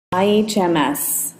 IHMS.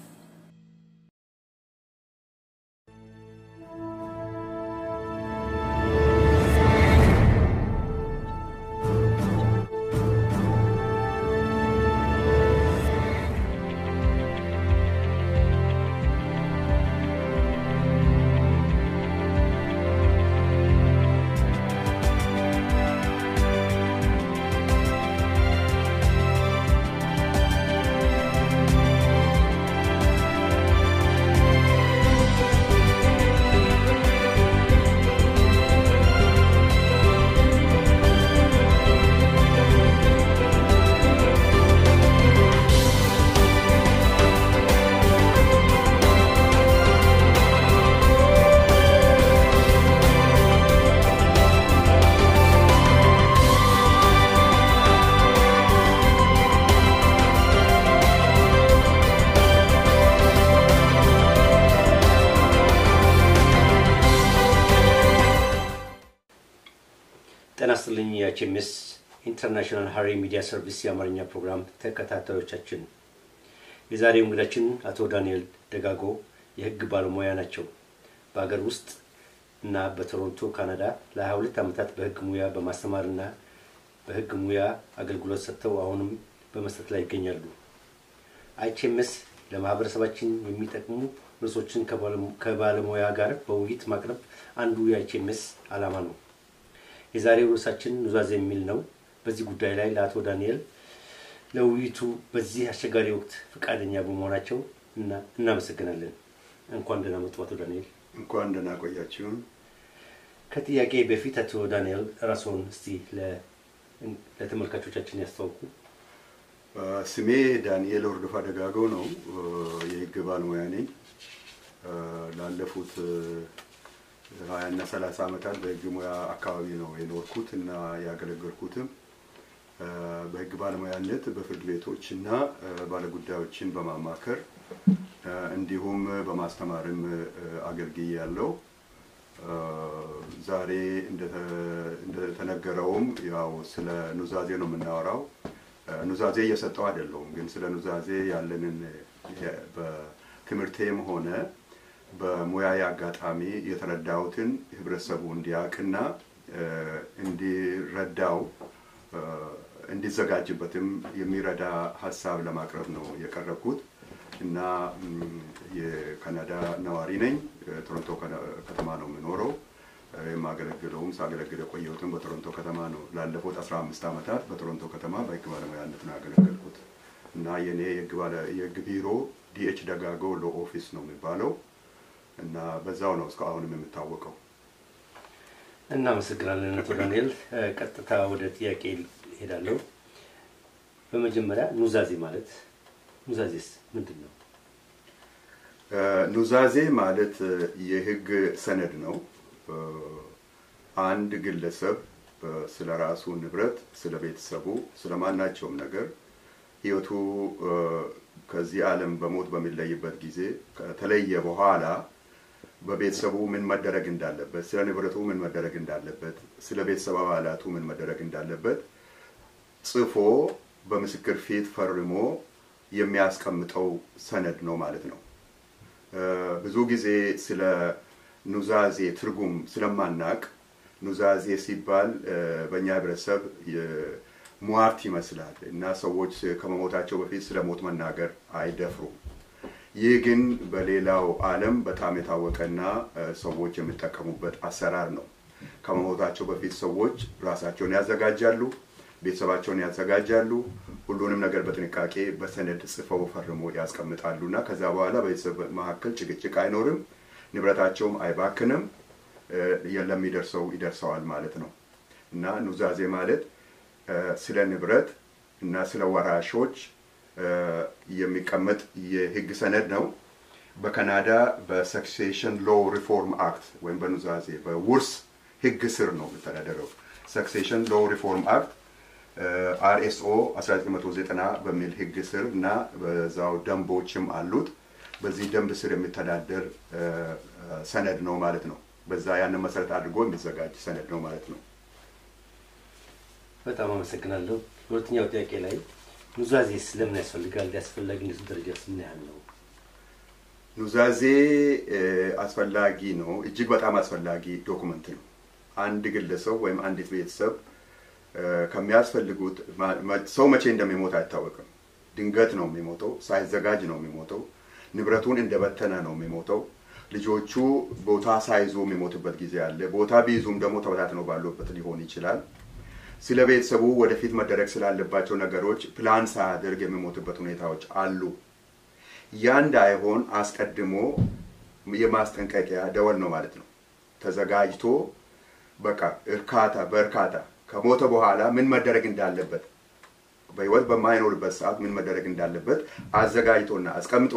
ጤና ይስጥልኝ የኤችኤምኤስ ኢንተርናሽናል ሀሪ ሚዲያ ሰርቪስ የአማርኛ ፕሮግራም ተከታታዮቻችን፣ የዛሬው እንግዳችን አቶ ዳንኤል ደጋጎ የህግ ባለሙያ ናቸው። በሀገር ውስጥ እና በቶሮንቶ ካናዳ ለ22 ዓመታት በህግ ሙያ በማስተማርና በህግ ሙያ አገልግሎት ሰጥተው አሁንም በመስጠት ላይ ይገኛሉ። አይችኤምኤስ ለማህበረሰባችን የሚጠቅሙ ርዕሶችን ከባለሙያ ጋር በውይይት ማቅረብ አንዱ የአይችኤምኤስ ዓላማ ነው። የዛሬው ርዕሳችን ኑዛዜ የሚል ነው። በዚህ ጉዳይ ላይ ለአቶ ዳንኤል ለውይይቱ በዚህ አስቸጋሪ ወቅት ፈቃደኛ በመሆናቸው እና እናመሰግናለን። እንኳን ደህና መጡ አቶ ዳንኤል። እንኳን ደህና ቆያችሁን። ከጥያቄ በፊት አቶ ዳንኤል ራስዎን እስቲ ለተመልካቾቻችን ያስተዋውቁ። ስሜ ዳንኤል ወርዶፋ ደጋገው ነው። የህግ ባለሙያ ነኝ። ላለፉት ሀያ እና ሰላሳ ዓመታት በህግ ሙያ አካባቢ ነው የኖርኩት እና ያገለገልኩትም በህግ ባለሙያነት በፍርድ ቤቶች እና ባለጉዳዮችን በማማከር እንዲሁም በማስተማርም አገልግዬ ያለው ዛሬ እንደተነገረውም ያው ስለ ኑዛዜ ነው የምናወራው። ኑዛዜ እየሰጠው አይደለውም፣ ግን ስለ ኑዛዜ ያለንን በትምህርቴም ሆነ በሙያዊ አጋጣሚ የተረዳሁትን ህብረተሰቡ እንዲያውቅና እንዲረዳው እንዲዘጋጅበትም የሚረዳ ሀሳብ ለማቅረብ ነው የቀረብኩት እና የካናዳ ነዋሪ ነኝ። ቶሮንቶ ከተማ ነው የምኖረው። የማገለግለውም ሳገለግል የቆየሁትም በቶሮንቶ ከተማ ነው። ላለፉት አስራ አምስት ዓመታት በቶሮንቶ ከተማ በህግ ባለሙያነት ነው ያገለገልኩት እና የኔ የህግ ቢሮ ዲኤች ደጋጎ ሎ ኦፊስ ነው የሚባለው እና በዛው ነው እስካሁንም የምታወቀው። እናመሰግናለን አቶ ዳንኤል። ቀጥታ ወደ ጥያቄ ሄዳለሁ። በመጀመሪያ ኑዛዜ ማለት ኑዛዜስ ምንድን ነው? ኑዛዜ ማለት የህግ ሰነድ ነው። አንድ ግለሰብ ስለ ራሱ ንብረት፣ ስለ ቤተሰቡ፣ ስለ ማናቸውም ነገር ህይወቱ ከዚህ ዓለም በሞት በሚለይበት ጊዜ ከተለየ በኋላ በቤተሰቡ ምን መደረግ እንዳለበት፣ ስለ ንብረቱ ምን መደረግ እንዳለበት፣ ስለ ቤተሰብ አባላቱ ምን መደረግ እንዳለበት ጽፎ በምስክር ፊት ፈርሞ የሚያስቀምጠው ሰነድ ነው ማለት ነው። ብዙ ጊዜ ስለ ኑዛዜ ትርጉም ስለማናቅ ኑዛዜ ሲባል በእኛ ህብረተሰብ ሟርት ይመስላል እና ሰዎች ከመሞታቸው በፊት ስለ ሞት መናገር አይደፍሩም። ይህ ግን በሌላው ዓለም በጣም የታወቀና ሰዎች የሚጠቀሙበት አሰራር ነው። ከመሞታቸው በፊት ሰዎች ራሳቸውን ያዘጋጃሉ፣ ቤተሰባቸውን ያዘጋጃሉ። ሁሉንም ነገር በጥንቃቄ በሰነድ ጽፈው ፈርሞ ያስቀምጣሉ እና ከዛ በኋላ በቤተሰብ መካከል ጭቅጭቅ አይኖርም፣ ንብረታቸውም አይባክንም፣ ለሚደርሰው ይደርሰዋል ማለት ነው እና ኑዛዜ ማለት ስለ ንብረት እና ስለ ወራሾች የሚቀመጥ የህግ ሰነድ ነው። በካናዳ በሰክሴሽን ሎ ሪፎርም አክት ወይም በኑዛዜ በውርስ ህግ ስር ነው የሚተዳደረው። ሰክሴሽን ሎ ሪፎርም አክት አርኤስኦ 1990 በሚል ህግ ስር እና በዛው ደንቦችም አሉት። በዚህ ደንብ ስር የሚተዳደር ሰነድ ነው ማለት ነው። በዛ ያንን መሰረት አድርጎ የሚዘጋጅ ሰነድ ነው ማለት ነው። በጣም አመሰግናለሁ። ሁለተኛው ጥያቄ ላይ ኑዛዜስ ለምን ያስፈልጋል? የአስፈላጊነቱ ደረጃስ ምን ያህል ነው? ኑዛዜ አስፈላጊ ነው። እጅግ በጣም አስፈላጊ ዶኩመንት ነው። አንድ ግለሰብ ወይም አንዲት ቤተሰብ ከሚያስፈልጉት ሰው መቼ እንደሚሞት አይታወቅም። ድንገት ነው የሚሞተው። ሳይዘጋጅ ነው የሚሞተው። ንብረቱን እንደበተነ ነው የሚሞተው። ልጆቹ ቦታ ሳይዙ የሚሞትበት ጊዜ አለ። ቦታ ቢይዙም ደግሞ ተበታትነው ባሉበት ሊሆን ይችላል። ስለ ቤተሰቡ ወደፊት መደረግ ስላለባቸው ነገሮች ፕላን ሳያደርግ የሚሞትበት ሁኔታዎች አሉ። ያ እንዳይሆን አስቀድሞ የማስጠንቀቂያ ደወል ነው ማለት ነው። ተዘጋጅቶ በቃ እርካታ በእርካታ ከሞተ በኋላ ምን መደረግ እንዳለበት በህይወት በማይኖርበት ሰዓት ምን መደረግ እንዳለበት አዘጋጅቶና አስቀምጦ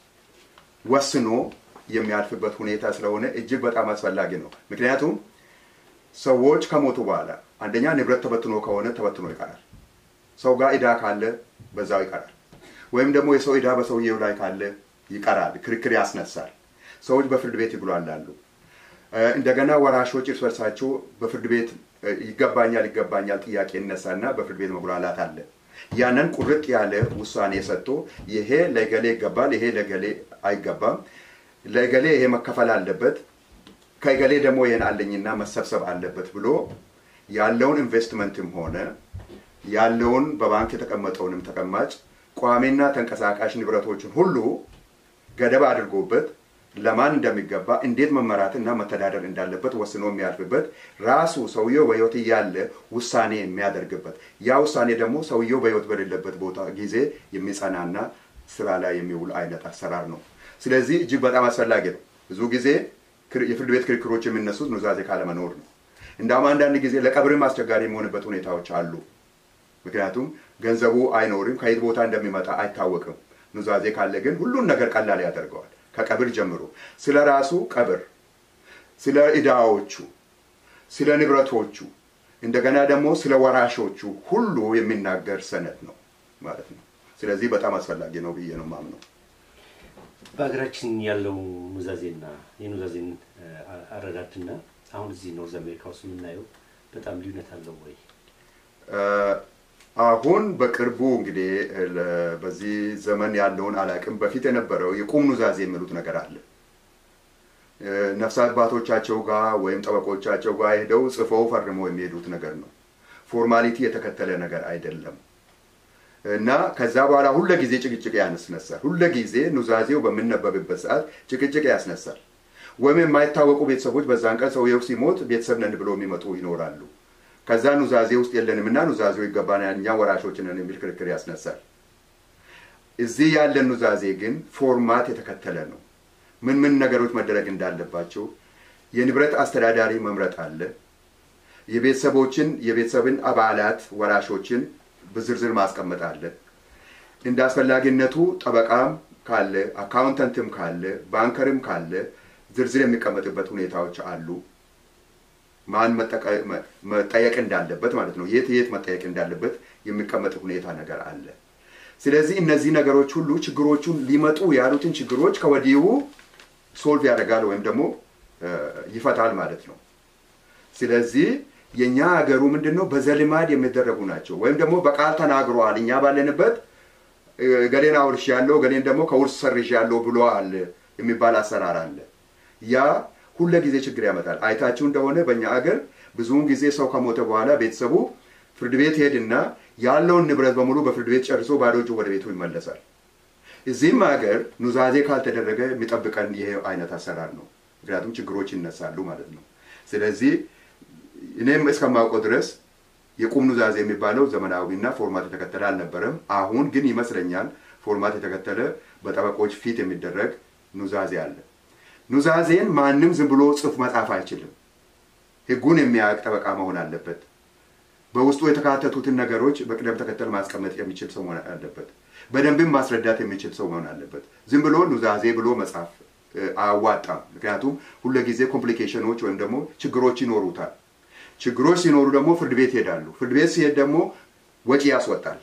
ወስኖ የሚያልፍበት ሁኔታ ስለሆነ እጅግ በጣም አስፈላጊ ነው። ምክንያቱም ሰዎች ከሞቱ በኋላ አንደኛ ንብረት ተበትኖ ከሆነ ተበትኖ ይቀራል። ሰው ጋር ዕዳ ካለ በዛው ይቀራል። ወይም ደግሞ የሰው ዕዳ በሰውየው ላይ ካለ ይቀራል፣ ክርክር ያስነሳል። ሰዎች በፍርድ ቤት ይጉላላሉ። እንደገና ወራሾች እርስ በርሳቸው በፍርድ ቤት ይገባኛል ይገባኛል ጥያቄ ይነሳና በፍርድ ቤት መጉላላት አለ። ያንን ቁርጥ ያለ ውሳኔ ሰጥቶ ይሄ ለገሌ ይገባል፣ ይሄ ለገሌ አይገባም፣ ለገሌ ይሄ መከፈል አለበት፣ ከገሌ ደግሞ ይሄን አለኝና መሰብሰብ አለበት ብሎ ያለውን ኢንቨስትመንትም ሆነ ያለውን በባንክ የተቀመጠውንም ተቀማጭ ቋሚና ተንቀሳቃሽ ንብረቶችን ሁሉ ገደብ አድርጎበት ለማን እንደሚገባ እንዴት መመራት እና መተዳደር እንዳለበት ወስኖ የሚያልፍበት ራሱ ሰውየው በሕይወት እያለ ውሳኔ የሚያደርግበት ያ ውሳኔ ደግሞ ሰውየው በሕይወት በሌለበት ቦታ ጊዜ የሚጸናና ስራ ላይ የሚውል አይነት አሰራር ነው። ስለዚህ እጅግ በጣም አስፈላጊ ነው። ብዙ ጊዜ የፍርድ ቤት ክርክሮች የሚነሱት ኑዛዜ ካለመኖር ነው። እንዳውም አንዳንድ ጊዜ ለቀብርም አስቸጋሪ የሚሆንበት ሁኔታዎች አሉ። ምክንያቱም ገንዘቡ አይኖርም፣ ከየት ቦታ እንደሚመጣ አይታወቅም። ኑዛዜ ካለ ግን ሁሉን ነገር ቀላል ያደርገዋል። ከቀብር ጀምሮ ስለ ራሱ ቀብር፣ ስለ ዕዳዎቹ፣ ስለ ንብረቶቹ እንደገና ደግሞ ስለ ወራሾቹ ሁሉ የሚናገር ሰነድ ነው ማለት ነው። ስለዚህ በጣም አስፈላጊ ነው ብዬ ነው ማምነው። በሀገራችን ያለው ኑዛዜና የኑዛዜን አረዳድና አሁን እዚህ ኖርዝ አሜሪካ ውስጥ የምናየው በጣም ልዩነት አለው ወይ? አሁን በቅርቡ እንግዲህ በዚህ ዘመን ያለውን አላቅም። በፊት የነበረው የቁም ኑዛዜ የሚሉት ነገር አለ። ነፍስ አባቶቻቸው ጋር ወይም ጠበቆቻቸው ጋር ሄደው ጽፈው ፈርመው የሚሄዱት ነገር ነው። ፎርማሊቲ የተከተለ ነገር አይደለም እና ከዛ በኋላ ሁለ ጊዜ ጭቅጭቅ ያስነሳል። ሁለ ጊዜ ኑዛዜው በምነበብበት ሰዓት ጭቅጭቅ ያስነሳል። ወይም የማይታወቁ ቤተሰቦች በዛን ቀን ሰውየው ሲሞት ቤተሰብ ነን ብሎ የሚመጡ ይኖራሉ። ከዛ ኑዛዜ ውስጥ የለንም እና ኑዛዜው ይገባናል እኛ ወራሾች ነን የሚል ክርክር ያስነሳል። እዚህ ያለን ኑዛዜ ግን ፎርማት የተከተለ ነው። ምን ምን ነገሮች መደረግ እንዳለባቸው የንብረት አስተዳዳሪ መምረጥ አለ። የቤተሰቦችን የቤተሰብን አባላት ወራሾችን በዝርዝር ማስቀመጥ አለ። እንደ አስፈላጊነቱ ጠበቃም ካለ አካውንተንትም ካለ ባንከርም ካለ ዝርዝር የሚቀመጥበት ሁኔታዎች አሉ። ማን መጠየቅ እንዳለበት ማለት ነው። የት የት መጠየቅ እንዳለበት የሚቀመጥ ሁኔታ ነገር አለ። ስለዚህ እነዚህ ነገሮች ሁሉ ችግሮቹን ሊመጡ ያሉትን ችግሮች ከወዲሁ ሶልቭ ያደርጋል ወይም ደግሞ ይፈታል ማለት ነው። ስለዚህ የእኛ ሀገሩ ምንድን ነው በዘልማድ የሚደረጉ ናቸው። ወይም ደግሞ በቃል ተናግረዋል። እኛ ባለንበት ገሌን አውርሽ ያለው ገሌን ደግሞ ከውርስ ሰርሽ ያለው ብሏል የሚባል አሰራር አለ። ያ ሁለ ጊዜ ችግር ያመጣል። አይታችሁ እንደሆነ በእኛ አገር ብዙውን ጊዜ ሰው ከሞተ በኋላ ቤተሰቡ ፍርድ ቤት ሄድና ያለውን ንብረት በሙሉ በፍርድ ቤት ጨርሶ ባዶ እጁ ወደ ቤቱ ይመለሳል። እዚህም ሀገር ኑዛዜ ካልተደረገ የሚጠብቀን ይሄ አይነት አሰራር ነው። ምክንያቱም ችግሮች ይነሳሉ ማለት ነው። ስለዚህ እኔም እስከማውቀው ድረስ የቁም ኑዛዜ የሚባለው ዘመናዊና ፎርማት የተከተለ አልነበረም። አሁን ግን ይመስለኛል ፎርማት የተከተለ በጠበቆች ፊት የሚደረግ ኑዛዜ አለ። ኑዛዜን ማንም ዝም ብሎ ጽፍ መጻፍ አይችልም። ሕጉን የሚያውቅ ጠበቃ መሆን አለበት። በውስጡ የተካተቱትን ነገሮች በቅደም ተከተል ማስቀመጥ የሚችል ሰው መሆን አለበት። በደንብም ማስረዳት የሚችል ሰው መሆን አለበት። ዝም ብሎ ኑዛዜ ብሎ መጻፍ አያዋጣም። ምክንያቱም ሁልጊዜ ኮምፕሊኬሽኖች ወይም ደግሞ ችግሮች ይኖሩታል። ችግሮች ሲኖሩ ደግሞ ፍርድ ቤት ይሄዳሉ። ፍርድ ቤት ሲሄድ ደግሞ ወጪ ያስወጣል።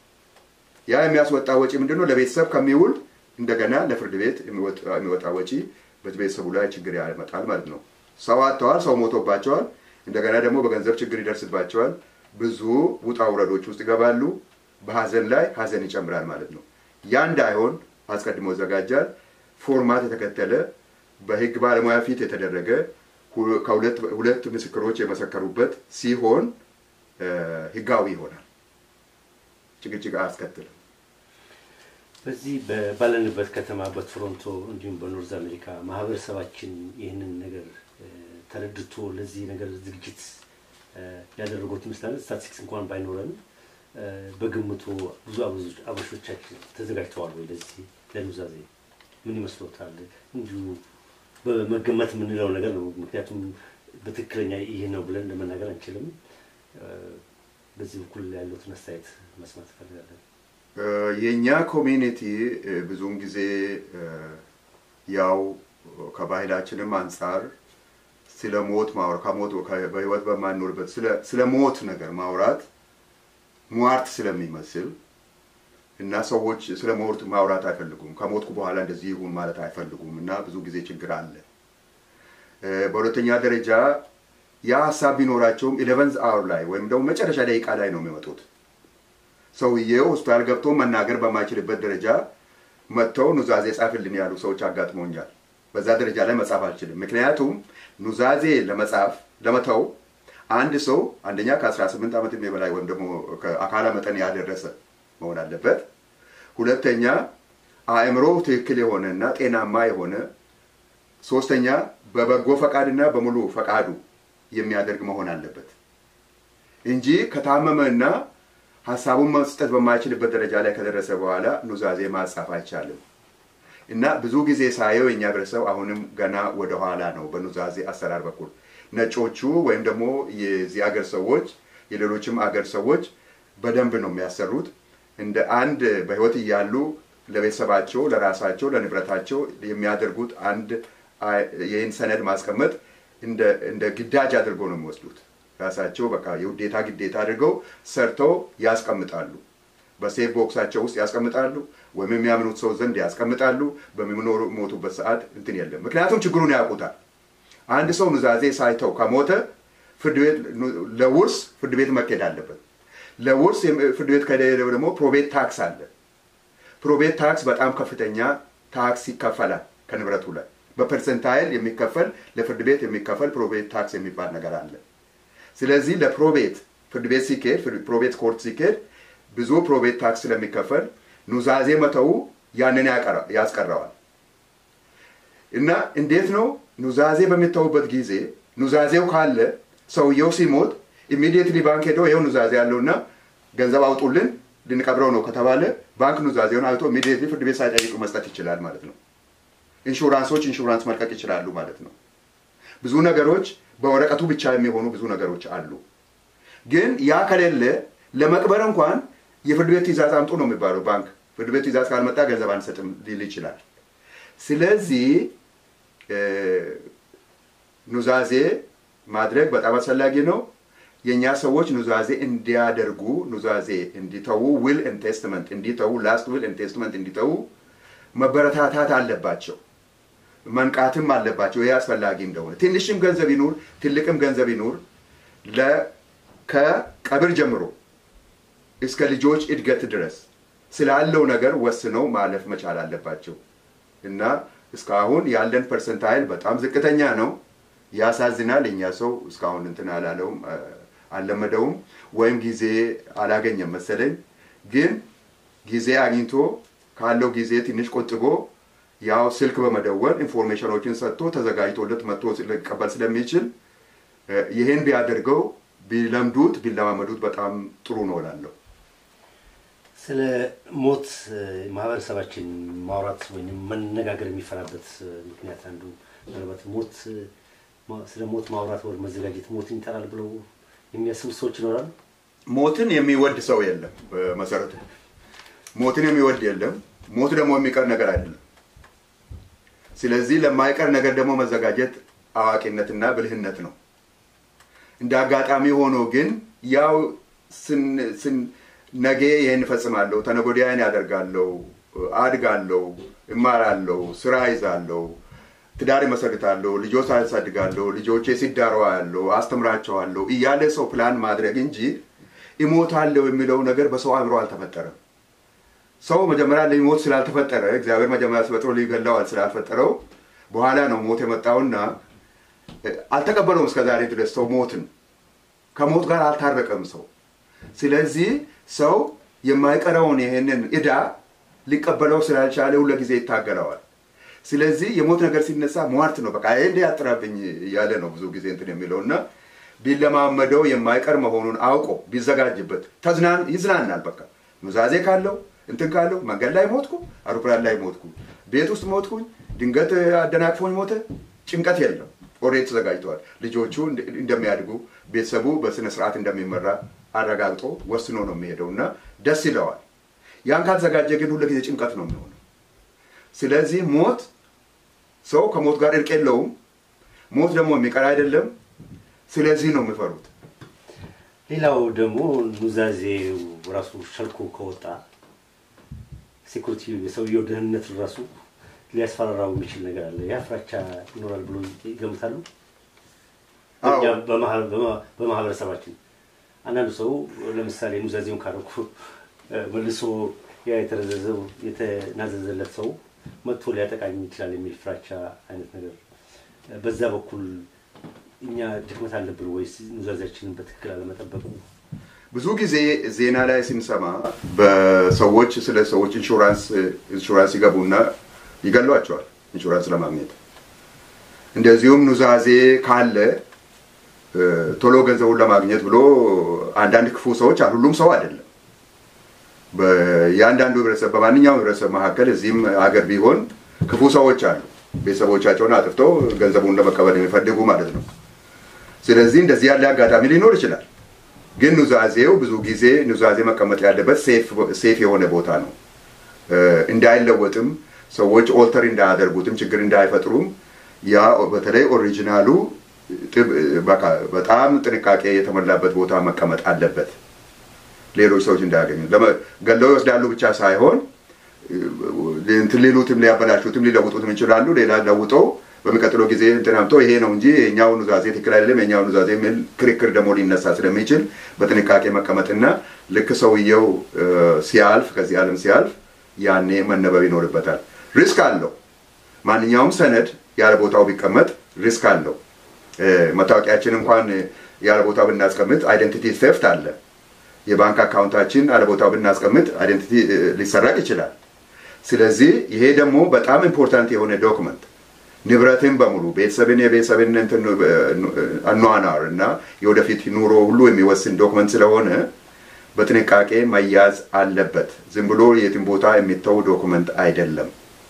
ያ የሚያስወጣ ወጪ ምንድን ነው? ለቤተሰብ ከሚውል እንደገና ለፍርድ ቤት የሚወጣ ወጪ በቤተሰቡ ላይ ችግር ያመጣል ማለት ነው። ሰው አጥተዋል፣ ሰው ሞቶባቸዋል። እንደገና ደግሞ በገንዘብ ችግር ይደርስባቸዋል። ብዙ ውጣ ውረዶች ውስጥ ይገባሉ። በሀዘን ላይ ሀዘን ይጨምራል ማለት ነው። ያ እንዳይሆን አስቀድሞ ይዘጋጃል። ፎርማት የተከተለ በህግ ባለሙያ ፊት የተደረገ ከሁለት ምስክሮች የመሰከሩበት ሲሆን ህጋዊ ይሆናል። ጭቅጭቅ አያስከትልም። በዚህ ባለንበት ከተማ በቶሮንቶ እንዲሁም በኖርዝ አሜሪካ ማህበረሰባችን ይህንን ነገር ተረድቶ ለዚህ ነገር ዝግጅት ያደረጉት ይመስላል። ስታቲስቲክስ እንኳን ባይኖረን በግምቱ ብዙ አበሾቻችን ተዘጋጅተዋል ወይ ለዚህ ለኑዛዜ? ምን ይመስሎታል? እንዲሁ በመገመት የምንለው ነገር ነው። ምክንያቱም በትክክለኛ ይህ ነው ብለን ለመናገር አንችልም። በዚህ በኩል ያለውን አስተያየት መስማት እፈልጋለን። የእኛ ኮሚኒቲ ብዙውን ጊዜ ያው ከባህላችንም አንጻር ስለ ሞት ማውራት ከሞት በህይወት በማንኖርበት ስለ ሞት ነገር ማውራት ሟርት ስለሚመስል እና ሰዎች ስለ ሞት ማውራት አይፈልጉም። ከሞትኩ በኋላ እንደዚህ ይሁን ማለት አይፈልጉም እና ብዙ ጊዜ ችግር አለ። በሁለተኛ ደረጃ ያ ሀሳብ ቢኖራቸውም ኢሌቨንዝ አወር ላይ ወይም ደግሞ መጨረሻ ደቂቃ ላይ ነው የሚመጡት። ሰውዬው ሆስፒታል ገብቶ መናገር በማይችልበት ደረጃ መጥተው ኑዛዜ ጻፍልን ያሉ ሰዎች አጋጥሞኛል። በዛ ደረጃ ላይ መጻፍ አልችልም። ምክንያቱም ኑዛዜ ለመጻፍ ለመተው አንድ ሰው አንደኛ ከ18 ዓመት በላይ ወይም ደግሞ ከአካለ መጠን ያደረሰ መሆን አለበት። ሁለተኛ አእምሮ ትክክል የሆነና ጤናማ የሆነ፣ ሶስተኛ በበጎ ፈቃድና በሙሉ ፈቃዱ የሚያደርግ መሆን አለበት እንጂ ከታመመና ሀሳቡን መስጠት በማይችልበት ደረጃ ላይ ከደረሰ በኋላ ኑዛዜ ማጻፍ አይቻልም። እና ብዙ ጊዜ ሳየው የእኛ ህብረተሰብ አሁንም ገና ወደኋላ ነው በኑዛዜ አሰራር በኩል ነጮቹ ወይም ደግሞ የዚህ አገር ሰዎች የሌሎችም አገር ሰዎች በደንብ ነው የሚያሰሩት። እንደ አንድ በህይወት እያሉ ለቤተሰባቸው፣ ለራሳቸው፣ ለንብረታቸው የሚያደርጉት አንድ ይህን ሰነድ ማስቀመጥ እንደ ግዳጅ አድርገው ነው የሚወስዱት። ራሳቸው በቃ የውዴታ ግዴታ አድርገው ሰርተው ያስቀምጣሉ። በሴፍ ቦክሳቸው ውስጥ ያስቀምጣሉ፣ ወይም የሚያምኑት ሰው ዘንድ ያስቀምጣሉ። በሚሞቱበት ሰዓት እንትን የለም። ምክንያቱም ችግሩን ያውቁታል። አንድ ሰው ኑዛዜ ሳይተው ከሞተ ፍርድ ቤት ለውርስ ፍርድ ቤት መካሄድ አለበት። ለውርስ ፍርድ ቤት ከሄደ ደግሞ ፕሮቤት ታክስ አለ። ፕሮቤት ታክስ በጣም ከፍተኛ ታክስ ይከፈላል ከንብረቱ ላይ በፐርሰንታይል የሚከፈል ለፍርድ ቤት የሚከፈል ፕሮቤት ታክስ የሚባል ነገር አለ። ስለዚህ ለፕሮቤት ፍርድ ቤት ሲካሄድ ፕሮቤት ኮርት ሲካሄድ ብዙ ፕሮቤት ታክስ ስለሚከፈል ኑዛዜ መተው ያንን ያስቀረዋል። እና እንዴት ነው ኑዛዜ በሚተውበት ጊዜ ኑዛዜው ካለ ሰውየው ሲሞት ኢሚዲየትሊ ባንክ ሄደው ይኸው ኑዛዜ ያለውና ገንዘብ አውጡልን ልንቀብረው ነው ከተባለ ባንክ ኑዛዜውን አውጥቶ ኢሚዲየትሊ ፍርድ ቤት ሳይጠይቁ መስጠት ይችላል ማለት ነው። ኢንሹራንሶች ኢንሹራንስ መልቀቅ ይችላሉ ማለት ነው። ብዙ ነገሮች በወረቀቱ ብቻ የሚሆኑ ብዙ ነገሮች አሉ። ግን ያ ከሌለ ለመቅበር እንኳን የፍርድ ቤት ትእዛዝ አምጡ ነው የሚባለው። ባንክ ፍርድ ቤት ትእዛዝ ካልመጣ ገንዘብ አንሰጥም ሊል ይችላል። ስለዚህ ኑዛዜ ማድረግ በጣም አስፈላጊ ነው። የእኛ ሰዎች ኑዛዜ እንዲያደርጉ ኑዛዜ እንዲተዉ ዊል ኤንድ ቴስትመንት እንዲተዉ ላስት ዊል ኤንድ ቴስትመንት እንዲተዉ መበረታታት አለባቸው፣ መንቃትም አለባቸው። ይህ አስፈላጊ እንደሆነ ትንሽም ገንዘብ ይኑር ትልቅም ገንዘብ ይኑር ከቀብር ጀምሮ እስከ ልጆች እድገት ድረስ ስላለው ነገር ወስነው ማለፍ መቻል አለባቸው እና እስካሁን ያለን ፐርሰንታይል በጣም ዝቅተኛ ነው። ያሳዝናል። እኛ ሰው እስካሁን እንትን አላለውም አልለመደውም፣ ወይም ጊዜ አላገኘም መሰለኝ። ግን ጊዜ አግኝቶ ካለው ጊዜ ትንሽ ቆጥቦ ያው ስልክ በመደወል ኢንፎርሜሽኖችን ሰጥቶ ተዘጋጅቶለት መጥቶ ሊቀበል ስለሚችል ይህን ቢያደርገው ቢለምዱት ቢለማመዱት በጣም ጥሩ ነው እላለሁ። ስለ ሞት ማህበረሰባችን ማውራት ወይም መነጋገር የሚፈራበት ምክንያት አንዱ ምናልባት ሞት ስለ ሞት ማውራት ወር መዘጋጀት ሞትን ይጠራል ብለው የሚያስቡ ሰዎች ይኖራሉ። ሞትን የሚወድ ሰው የለም። በመሰረቱ ሞትን የሚወድ የለም። ሞት ደግሞ የሚቀር ነገር አይደለም። ስለዚህ ለማይቀር ነገር ደግሞ መዘጋጀት አዋቂነትና ብልህነት ነው። እንደ አጋጣሚ ሆኖ ግን ያው ነገ ይህን እፈጽማለሁ፣ ተነጎዲያ ይህን ያደርጋለሁ፣ አድጋለሁ፣ እማራለሁ፣ ስራ ይዛለሁ፣ ትዳር ይመሰርታለሁ፣ ልጆች አሳድጋለሁ፣ ልጆቼ ሲዳሩ ያለሁ፣ አስተምራቸዋለሁ እያለ ሰው ፕላን ማድረግ እንጂ እሞታለሁ የሚለው ነገር በሰው አእምሮ አልተፈጠረም። ሰው መጀመሪያ ሊሞት ስላልተፈጠረ እግዚአብሔር መጀመሪያ ሲፈጥሮ ሊገለዋል ስላልፈጠረው በኋላ ነው ሞት የመጣውና አልተቀበለውም እስከ ዛሬ ድረስ ሰው ሞትን ከሞት ጋር አልታረቀም ሰው። ስለዚህ ሰው የማይቀረውን ይህንን ዕዳ ሊቀበለው ስላልቻለ ሁለ ጊዜ ይታገለዋል። ስለዚህ የሞት ነገር ሲነሳ ሟርት ነው በቃ ይሄ ያጥራብኝ እያለ ነው ብዙ ጊዜ እንትን የሚለው እና ቢለማመደው የማይቀር መሆኑን አውቆ ቢዘጋጅበት ተዝናን ይዝናናል። በቃ ኑዛዜ ካለው እንትን ካለው መንገድ ላይ ሞትኩ፣ አውሮፕላን ላይ ሞትኩ፣ ቤት ውስጥ ሞትኩኝ፣ ድንገት አደናቅፎኝ ሞተ፣ ጭንቀት የለም። ኦልሬዲ ተዘጋጅተዋል። ልጆቹ እንደሚያድጉ ቤተሰቡ በስነ ስርዓት እንደሚመራ አረጋግጦ ወስኖ ነው የሚሄደው እና ደስ ይለዋል። ያን ካልተዘጋጀ ግን ሁሉ ጊዜ ጭንቀት ነው የሚሆነው። ስለዚህ ሞት ሰው ከሞት ጋር እርቅ የለውም። ሞት ደግሞ የሚቀር አይደለም። ስለዚህ ነው የሚፈሩት። ሌላው ደግሞ ኑዛዜው ራሱ ሸልኮ ከወጣ ሴኩሪቲ የሰውየው ደህንነት ራሱ ሊያስፈራራው የሚችል ነገር አለ። ያ ፍራቻ ይኖራል ብሎ ይገምታሉ። በማህበረሰባችን አንዳንዱ ሰው ለምሳሌ ኑዛዜውን ካረኩ መልሶ ያ የተረዘዘው የተናዘዘለት ሰው መጥቶ ሊያጠቃኝ ይችላል የሚል ፍራቻ አይነት ነገር በዛ በኩል እኛ ድክመት አለብን ወይስ ኑዛዜያችንን በትክክል አለመጠበቁ? ብዙ ጊዜ ዜና ላይ ስንሰማ በሰዎች ስለ ሰዎች ኢንሹራንስ ኢንሹራንስ ይገቡና ይገሏቸዋል ኢንሹራንስ ለማግኘት። እንደዚሁም ኑዛዜ ካለ ቶሎ ገንዘቡን ለማግኘት ብሎ አንዳንድ ክፉ ሰዎች አሉ። ሁሉም ሰው አይደለም። የአንዳንዱ ህብረተሰብ በማንኛውም ህብረተሰብ መካከል እዚህም ሀገር ቢሆን ክፉ ሰዎች አሉ። ቤተሰቦቻቸውን አጥፍተው ገንዘቡን ለመቀበል የሚፈልጉ ማለት ነው። ስለዚህ እንደዚህ ያለ አጋጣሚ ሊኖር ይችላል። ግን ኑዛዜው ብዙ ጊዜ ኑዛዜ መቀመጥ ያለበት ሴፍ የሆነ ቦታ ነው። እንዳይለወጥም ሰዎች ኦልተር እንዳያደርጉትም ችግር እንዳይፈጥሩም ያ በተለይ ኦሪጂናሉ በጣም ጥንቃቄ የተሞላበት ቦታ መቀመጥ አለበት። ሌሎች ሰዎች እንዳያገኙ ገለው ይወስዳሉ ብቻ ሳይሆን እንትን ሊሉትም ሊያበላሹትም ሊለውጡትም ይችላሉ። ሌላ ለውጠው በሚቀጥለው ጊዜ እንትን አምጥተው ይሄ ነው እንጂ የኛው ኑዛዜ ትክክል አይደለም የኛው ኑዛዜ የሚል ክርክር ደግሞ ሊነሳ ስለሚችል በጥንቃቄ መቀመጥና ልክ ሰውየው ሲያልፍ ከዚህ ዓለም ሲያልፍ ያኔ መነበብ ይኖርበታል። ሪስክ አለው። ማንኛውም ሰነድ ያለ ቦታው ቢቀመጥ ሪስክ አለው። መታወቂያችን እንኳን ያለ ቦታው ብናስቀምጥ አይደንቲቲ ቴፍት አለ። የባንክ አካውንታችን ያለ ቦታው ብናስቀምጥ አይደንቲቲ ሊሰረቅ ይችላል። ስለዚህ ይሄ ደግሞ በጣም ኢምፖርታንት የሆነ ዶክመንት ንብረትን በሙሉ ቤተሰብን የቤተሰብን አኗኗር እና የወደፊት ኑሮ ሁሉ የሚወስን ዶክመንት ስለሆነ በጥንቃቄ መያዝ አለበት። ዝም ብሎ የትም ቦታ የሚተው ዶክመንት አይደለም።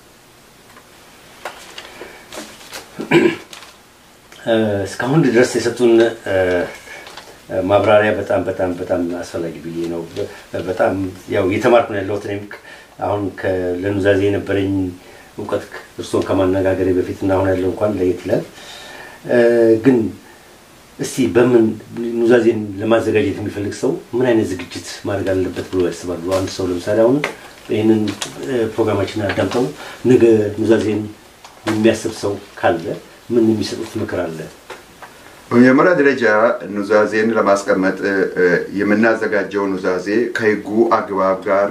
እስካሁን ድረስ የሰጡን ማብራሪያ በጣም በጣም በጣም አስፈላጊ ብዬ ነው። በጣም ያው እየተማርኩ ነው ያለሁት። እኔም አሁን ለኑዛዜ የነበረኝ እውቀት እርስዎን ከማነጋገሬ በፊት እና አሁን ያለው እንኳን ለየት ይላል። ግን እስቲ በምን ኑዛዜን ለማዘጋጀት የሚፈልግ ሰው ምን አይነት ዝግጅት ማድረግ አለበት ብሎ ያስባሉ? አንድ ሰው ለምሳሌ አሁን ይህንን ፕሮግራማችንን አዳምጠው ነገ ኑዛዜን የሚያስብ ሰው ካለ ምን የሚሰጡት ምክር አለ? በመጀመሪያ ደረጃ ኑዛዜን ለማስቀመጥ የምናዘጋጀው ኑዛዜ ከሕጉ አግባብ ጋር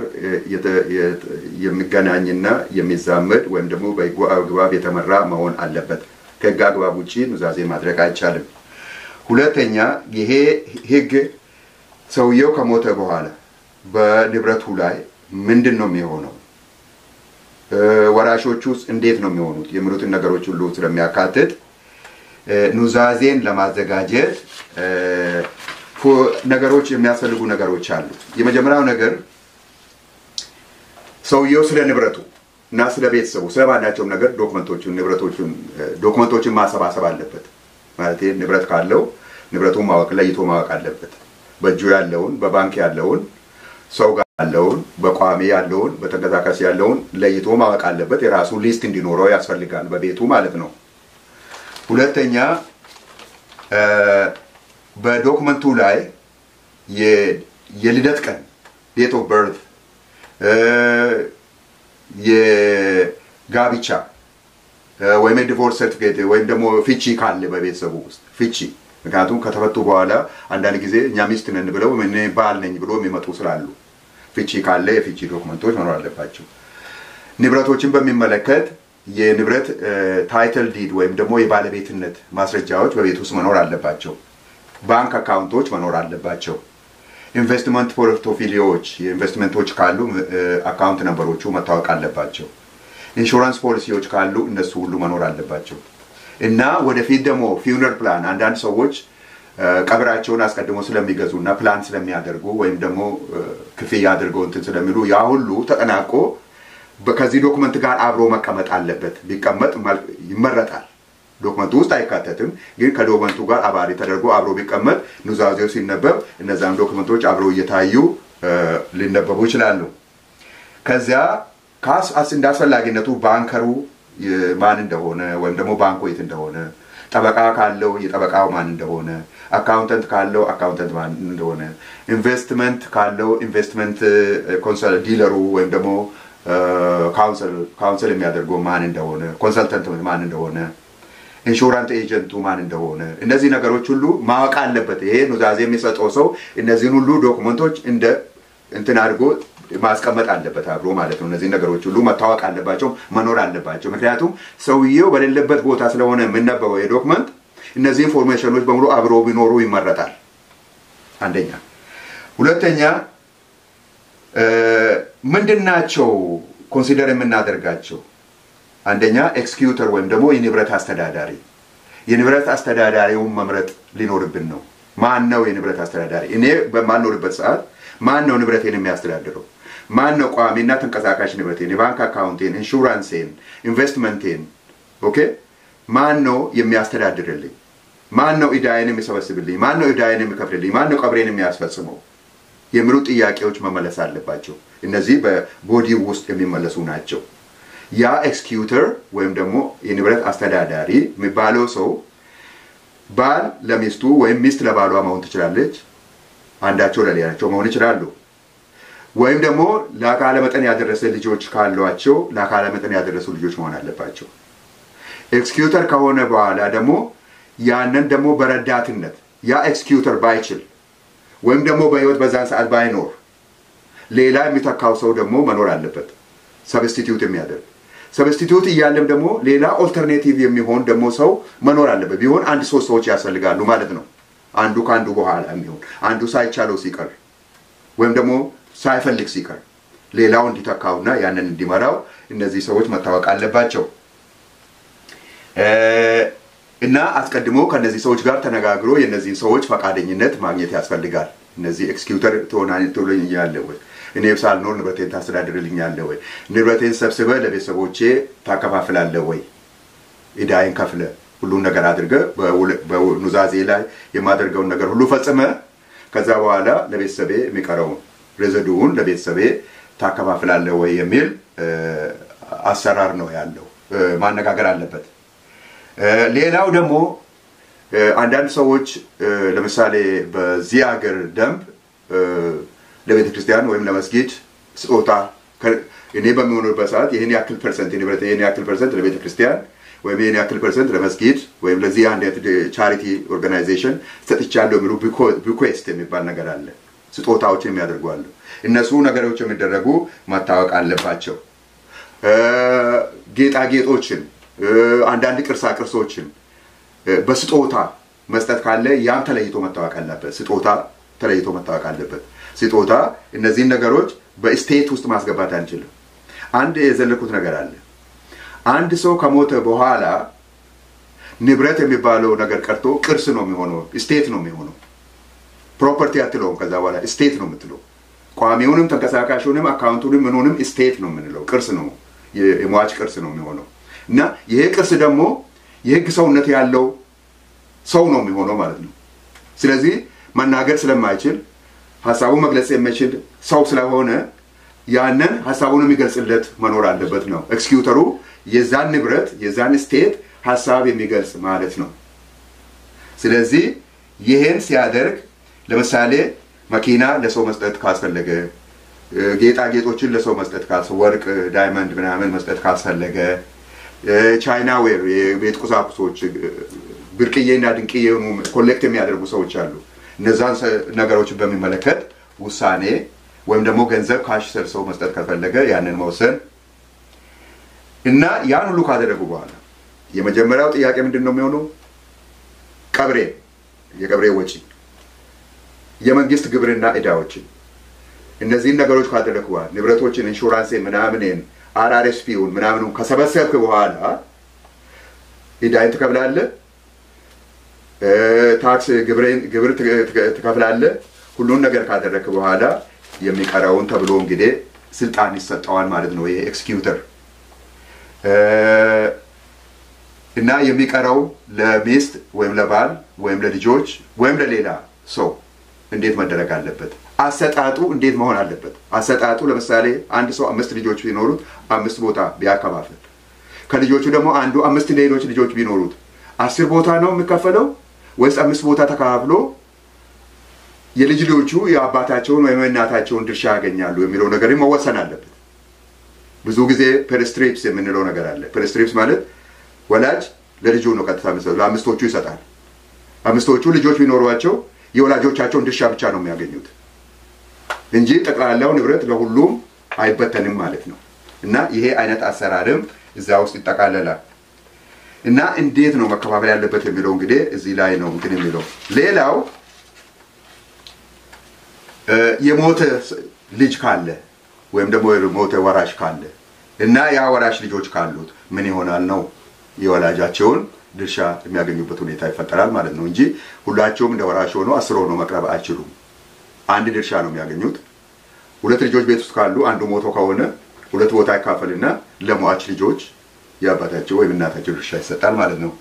የሚገናኝና የሚዛመድ ወይም ደግሞ በሕጉ አግባብ የተመራ መሆን አለበት። ከሕግ አግባብ ውጭ ኑዛዜ ማድረግ አይቻልም። ሁለተኛ ይሄ ሕግ ሰውየው ከሞተ በኋላ በንብረቱ ላይ ምንድን ነው የሚሆነው፣ ወራሾቹ ውስጥ እንዴት ነው የሚሆኑት የሚሉትን ነገሮች ሁሉ ስለሚያካትት ኑዛዜን ለማዘጋጀት ነገሮች የሚያስፈልጉ ነገሮች አሉ። የመጀመሪያው ነገር ሰውየው ስለ ንብረቱ እና ስለ ቤተሰቡ ስለ ማናቸውም ነገር ዶክመንቶቹን ንብረቶቹን ዶክመንቶችን ማሰባሰብ አለበት። ማለት ንብረት ካለው ንብረቱን ማወቅ ለይቶ ማወቅ አለበት። በእጁ ያለውን በባንክ ያለውን ሰው ጋር ያለውን በቋሚ ያለውን በተንቀሳቃሽ ያለውን ለይቶ ማወቅ አለበት። የራሱ ሊስት እንዲኖረው ያስፈልጋል፣ በቤቱ ማለት ነው። ሁለተኛ በዶክመንቱ ላይ የልደት ቀን ዴት ኦፍ በርት፣ የጋብቻ ወይም የዲቮርስ ሰርቲፊኬት ወይም ደግሞ ፍቺ ካለ በቤተሰቡ ውስጥ ፍቺ ምክንያቱም ከተፈቱ በኋላ አንዳንድ ጊዜ እኛ ሚስት ነን ብለው እኔ ባል ነኝ ብሎ የሚመጡ ስላሉ ፍቺ ካለ የፍቺ ዶክመንቶች መኖር አለባቸው። ንብረቶችን በሚመለከት የንብረት ታይትል ዲድ ወይም ደግሞ የባለቤትነት ማስረጃዎች በቤት ውስጥ መኖር አለባቸው። ባንክ አካውንቶች መኖር አለባቸው። ኢንቨስትመንት ፖርቶፊሊዮዎች የኢንቨስትመንቶች ካሉ አካውንት ነንበሮቹ መታወቅ አለባቸው። ኢንሹራንስ ፖሊሲዎች ካሉ እነሱ ሁሉ መኖር አለባቸው እና ወደፊት ደግሞ ፊውነር ፕላን አንዳንድ ሰዎች ቀብራቸውን አስቀድሞ ስለሚገዙ እና ፕላን ስለሚያደርጉ ወይም ደግሞ ክፍያ አድርገው እንትን ስለሚሉ ያ ሁሉ ተጠናቆ ከዚህ ዶክመንት ጋር አብሮ መቀመጥ አለበት። ቢቀመጥ ይመረጣል። ዶክመንቱ ውስጥ አይካተትም፣ ግን ከዶክመንቱ ጋር አባሪ ተደርጎ አብሮ ቢቀመጥ ኑዛዜው ሲነበብ እነዛን ዶክመንቶች አብሮ እየታዩ ሊነበቡ ይችላሉ። ከዚያ ካስ እንደ አስፈላጊነቱ ባንከሩ ማን እንደሆነ ወይም ደግሞ ባንኩ የት እንደሆነ፣ ጠበቃ ካለው የጠበቃው ማን እንደሆነ፣ አካውንተንት ካለው አካውንተንት ማን እንደሆነ፣ ኢንቨስትመንት ካለው ኢንቨስትመንት ዲለሩ ወይም ደግሞ ካውንስል የሚያደርገው ማን እንደሆነ፣ ኮንሰልተንት ማን እንደሆነ፣ ኢንሹራንስ ኤጀንቱ ማን እንደሆነ እነዚህ ነገሮች ሁሉ ማወቅ አለበት። ይሄ ኑዛዜ የሚሰጠው ሰው እነዚህን ሁሉ ዶክመንቶች እንደ እንትን አድርጎ ማስቀመጥ አለበት አብሮ ማለት ነው። እነዚህ ነገሮች ሁሉ መታወቅ አለባቸው፣ መኖር አለባቸው። ምክንያቱም ሰውየው በሌለበት ቦታ ስለሆነ የምነበበው የዶክመንት እነዚህ ኢንፎርሜሽኖች በሙሉ አብሮ ቢኖሩ ይመረጣል። አንደኛ። ሁለተኛ ምንድን ናቸው ኮንሲደር የምናደርጋቸው? አንደኛ ኤክስኪዩተር ወይም ደግሞ የንብረት አስተዳዳሪ። የንብረት አስተዳዳሪውን መምረጥ ሊኖርብን ነው። ማን ነው የንብረት አስተዳዳሪ? እኔ በማልኖርበት ሰዓት ማን ነው ንብረቴን የሚያስተዳድረው? ማን ነው ቋሚና ተንቀሳቃሽ ንብረቴን፣ የባንክ አካውንቴን፣ ኢንሹራንሴን፣ ኢንቨስትመንቴን ኦኬ ማን ነው የሚያስተዳድርልኝ? ማን ነው ዕዳዬን የሚሰበስብልኝ? ማን ነው ዕዳዬን የሚከፍልልኝ? ማን ነው ቀብሬን የሚያስፈጽመው? የሚሉ ጥያቄዎች መመለስ አለባቸው። እነዚህ በቦዲ ውስጥ የሚመለሱ ናቸው። ያ ኤክስኪዩተር ወይም ደግሞ የንብረት አስተዳዳሪ የሚባለው ሰው ባል ለሚስቱ ወይም ሚስት ለባሏ መሆን ትችላለች። አንዳቸው ለሌላቸው መሆን ይችላሉ። ወይም ደግሞ ለአካለ መጠን ያደረሰ ልጆች ካሏቸው ለአካለ መጠን ያደረሱ ልጆች መሆን አለባቸው። ኤክስኪዩተር ከሆነ በኋላ ደግሞ ያንን ደግሞ በረዳትነት ያ ኤክስኪዩተር ባይችል ወይም ደግሞ በህይወት በዛን ሰዓት ባይኖር ሌላ የሚተካው ሰው ደግሞ መኖር አለበት፣ ሰብስቲትዩት የሚያደርግ ሰብስቲትዩት እያለም ደግሞ ሌላ ኦልተርኔቲቭ የሚሆን ደግሞ ሰው መኖር አለበት። ቢሆን አንድ ሶስት ሰዎች ያስፈልጋሉ ማለት ነው። አንዱ ከአንዱ በኋላ የሚሆን አንዱ ሳይቻለው ሲቀር ወይም ደግሞ ሳይፈልግ ሲቀር ሌላው እንዲተካውና ያንን እንዲመራው እነዚህ ሰዎች መታወቅ አለባቸው እና አስቀድሞ ከእነዚህ ሰዎች ጋር ተነጋግሮ የእነዚህን ሰዎች ፈቃደኝነት ማግኘት ያስፈልጋል። እነዚህ ኤክስኪዩተር ትሆናለህ ወይ? እኔ ሳልኖር ንብረቴን ታስተዳድርልኛለህ ወይ? ንብረቴን ሰብስበ ለቤተሰቦቼ ታከፋፍላለህ ወይ? ዕዳዬን ከፍለ ሁሉን ነገር አድርገ በኑዛዜ ላይ የማደርገውን ነገር ሁሉ ፈጽመ ከዛ በኋላ ለቤተሰቤ የሚቀረውን ሬዘዱውን ለቤተሰቤ ታከፋፍላለህ ወይ የሚል አሰራር ነው ያለው። ማነጋገር አለበት። ሌላው ደግሞ አንዳንድ ሰዎች ለምሳሌ በዚህ ሀገር ደንብ ለቤተ ክርስቲያን ወይም ለመስጊድ ስጦታ እኔ በሚሆኑበት ሰዓት ይህን ያክል ፐርሰንት ንብረት ይህን ያክል ፐርሰንት ለቤተ ክርስቲያን ወይም ይህን ያክል ፐርሰንት ለመስጊድ ወይም ለዚህ አንድ ቻሪቲ ኦርጋናይዜሽን ሰጥቻለሁ የሚሉ ቢኩዌስት የሚባል ነገር አለ። ስጦታዎችን የሚያደርጉ አሉ። እነሱ ነገሮች የሚደረጉ መታወቅ አለባቸው። ጌጣጌጦችን፣ አንዳንድ ቅርሳ ቅርሶችን በስጦታ መስጠት ካለ ያም ተለይቶ መታወቅ አለበት። ስጦታ ተለይቶ መታወቅ አለበት። ስጦታ እነዚህን ነገሮች በስቴት ውስጥ ማስገባት አንችልም። አንድ የዘለኩት ነገር አለ። አንድ ሰው ከሞተ በኋላ ንብረት የሚባለው ነገር ቀርቶ ቅርስ ነው የሚሆነው፣ ስቴት ነው የሚሆነው። ፕሮፐርቲ አትለውም። ከዛ በኋላ ስቴት ነው የምትለው። ቋሚውንም ተንቀሳቃሹንም አካውንቱንም ምኑንም ስቴት ነው የምንለው። ቅርስ ነው፣ የሟች ቅርስ ነው የሚሆነው እና ይሄ ቅርስ ደግሞ የህግ ሰውነት ያለው ሰው ነው የሚሆነው ማለት ነው። ስለዚህ መናገር ስለማይችል ሀሳቡን መግለጽ የሚችል ሰው ስለሆነ ያንን ሀሳቡን የሚገልጽለት መኖር አለበት ነው። ኤክስኪዩተሩ የዛን ንብረት የዛን ስቴት ሀሳብ የሚገልጽ ማለት ነው። ስለዚህ ይህን ሲያደርግ ለምሳሌ መኪና ለሰው መስጠት ካስፈለገ፣ ጌጣጌጦችን ለሰው መስጠት ወርቅ፣ ዳይመንድ ምናምን መስጠት ካስፈለገ፣ ቻይና ዌር የቤት ቁሳቁሶች ብርቅዬና ድንቅዬ የሆኑ ኮሌክት የሚያደርጉ ሰዎች አሉ። እነዛን ነገሮችን በሚመለከት ውሳኔ ወይም ደግሞ ገንዘብ ካሽ ሰው መስጠት ከፈለገ ያንን መወሰን እና ያን ሁሉ ካደረጉ በኋላ የመጀመሪያው ጥያቄ ምንድን ነው የሚሆነው? ቀብሬ የቀብሬ ወጪ፣ የመንግስት ግብርና እዳዎችን እነዚህን ነገሮች ካደረግኩ በኋላ ንብረቶችን፣ ኢንሹራንስ ምናምንን አርአርኤስፒውን ምናምኑ ከሰበሰብክ በኋላ እዳይን ትከፍላለህ፣ ታክስ ግብር ትከፍላለህ። ሁሉን ነገር ካደረግክ በኋላ የሚቀረውን ተብሎ እንግዲህ ስልጣን ይሰጠዋል ማለት ነው። ይሄ ኤክስኪዩተር እና የሚቀረው ለሚስት ወይም ለባል ወይም ለልጆች ወይም ለሌላ ሰው እንዴት መደረግ አለበት? አሰጣጡ እንዴት መሆን አለበት? አሰጣጡ ለምሳሌ አንድ ሰው አምስት ልጆች ቢኖሩት አምስት ቦታ ቢያከፋፍል ከልጆቹ ደግሞ አንዱ አምስት ሌሎች ልጆች ቢኖሩት አስር ቦታ ነው የሚከፈለው ወይስ አምስት ቦታ ተከፋፍሎ የልጅ ልጆቹ የአባታቸውን ወይም የእናታቸውን ድርሻ ያገኛሉ የሚለው ነገር መወሰን አለበት። ብዙ ጊዜ ፐርስትሪፕስ የምንለው ነገር አለ። ፐርስትሪፕስ ማለት ወላጅ ለልጁ ነው ቀጥታ ለአምስቶቹ ይሰጣል። አምስቶቹ ልጆች ቢኖሯቸው የወላጆቻቸውን ድርሻ ብቻ ነው የሚያገኙት እንጂ ጠቅላላው ንብረት ለሁሉም አይበተንም ማለት ነው። እና ይሄ አይነት አሰራርም እዛ ውስጥ ይጠቃለላል። እና እንዴት ነው መከፋፈል ያለበት የሚለው እንግዲህ እዚህ ላይ ነው እንትን የሚለው ሌላው የሞተ ልጅ ካለ ወይም ደግሞ የሞተ ወራሽ ካለ እና ያ ወራሽ ልጆች ካሉት ምን ይሆናል ነው የወላጃቸውን ድርሻ የሚያገኙበት ሁኔታ ይፈጠራል ማለት ነው እንጂ ሁላቸውም እንደ ወራሽ ሆኖ አስር ሆኖ መቅረብ አይችሉም። አንድ ድርሻ ነው የሚያገኙት። ሁለት ልጆች ቤት ውስጥ ካሉ አንዱ ሞቶ ከሆነ ሁለት ቦታ ይካፈልና ለሟች ልጆች የአባታቸው ወይም እናታቸው ድርሻ ይሰጣል ማለት ነው።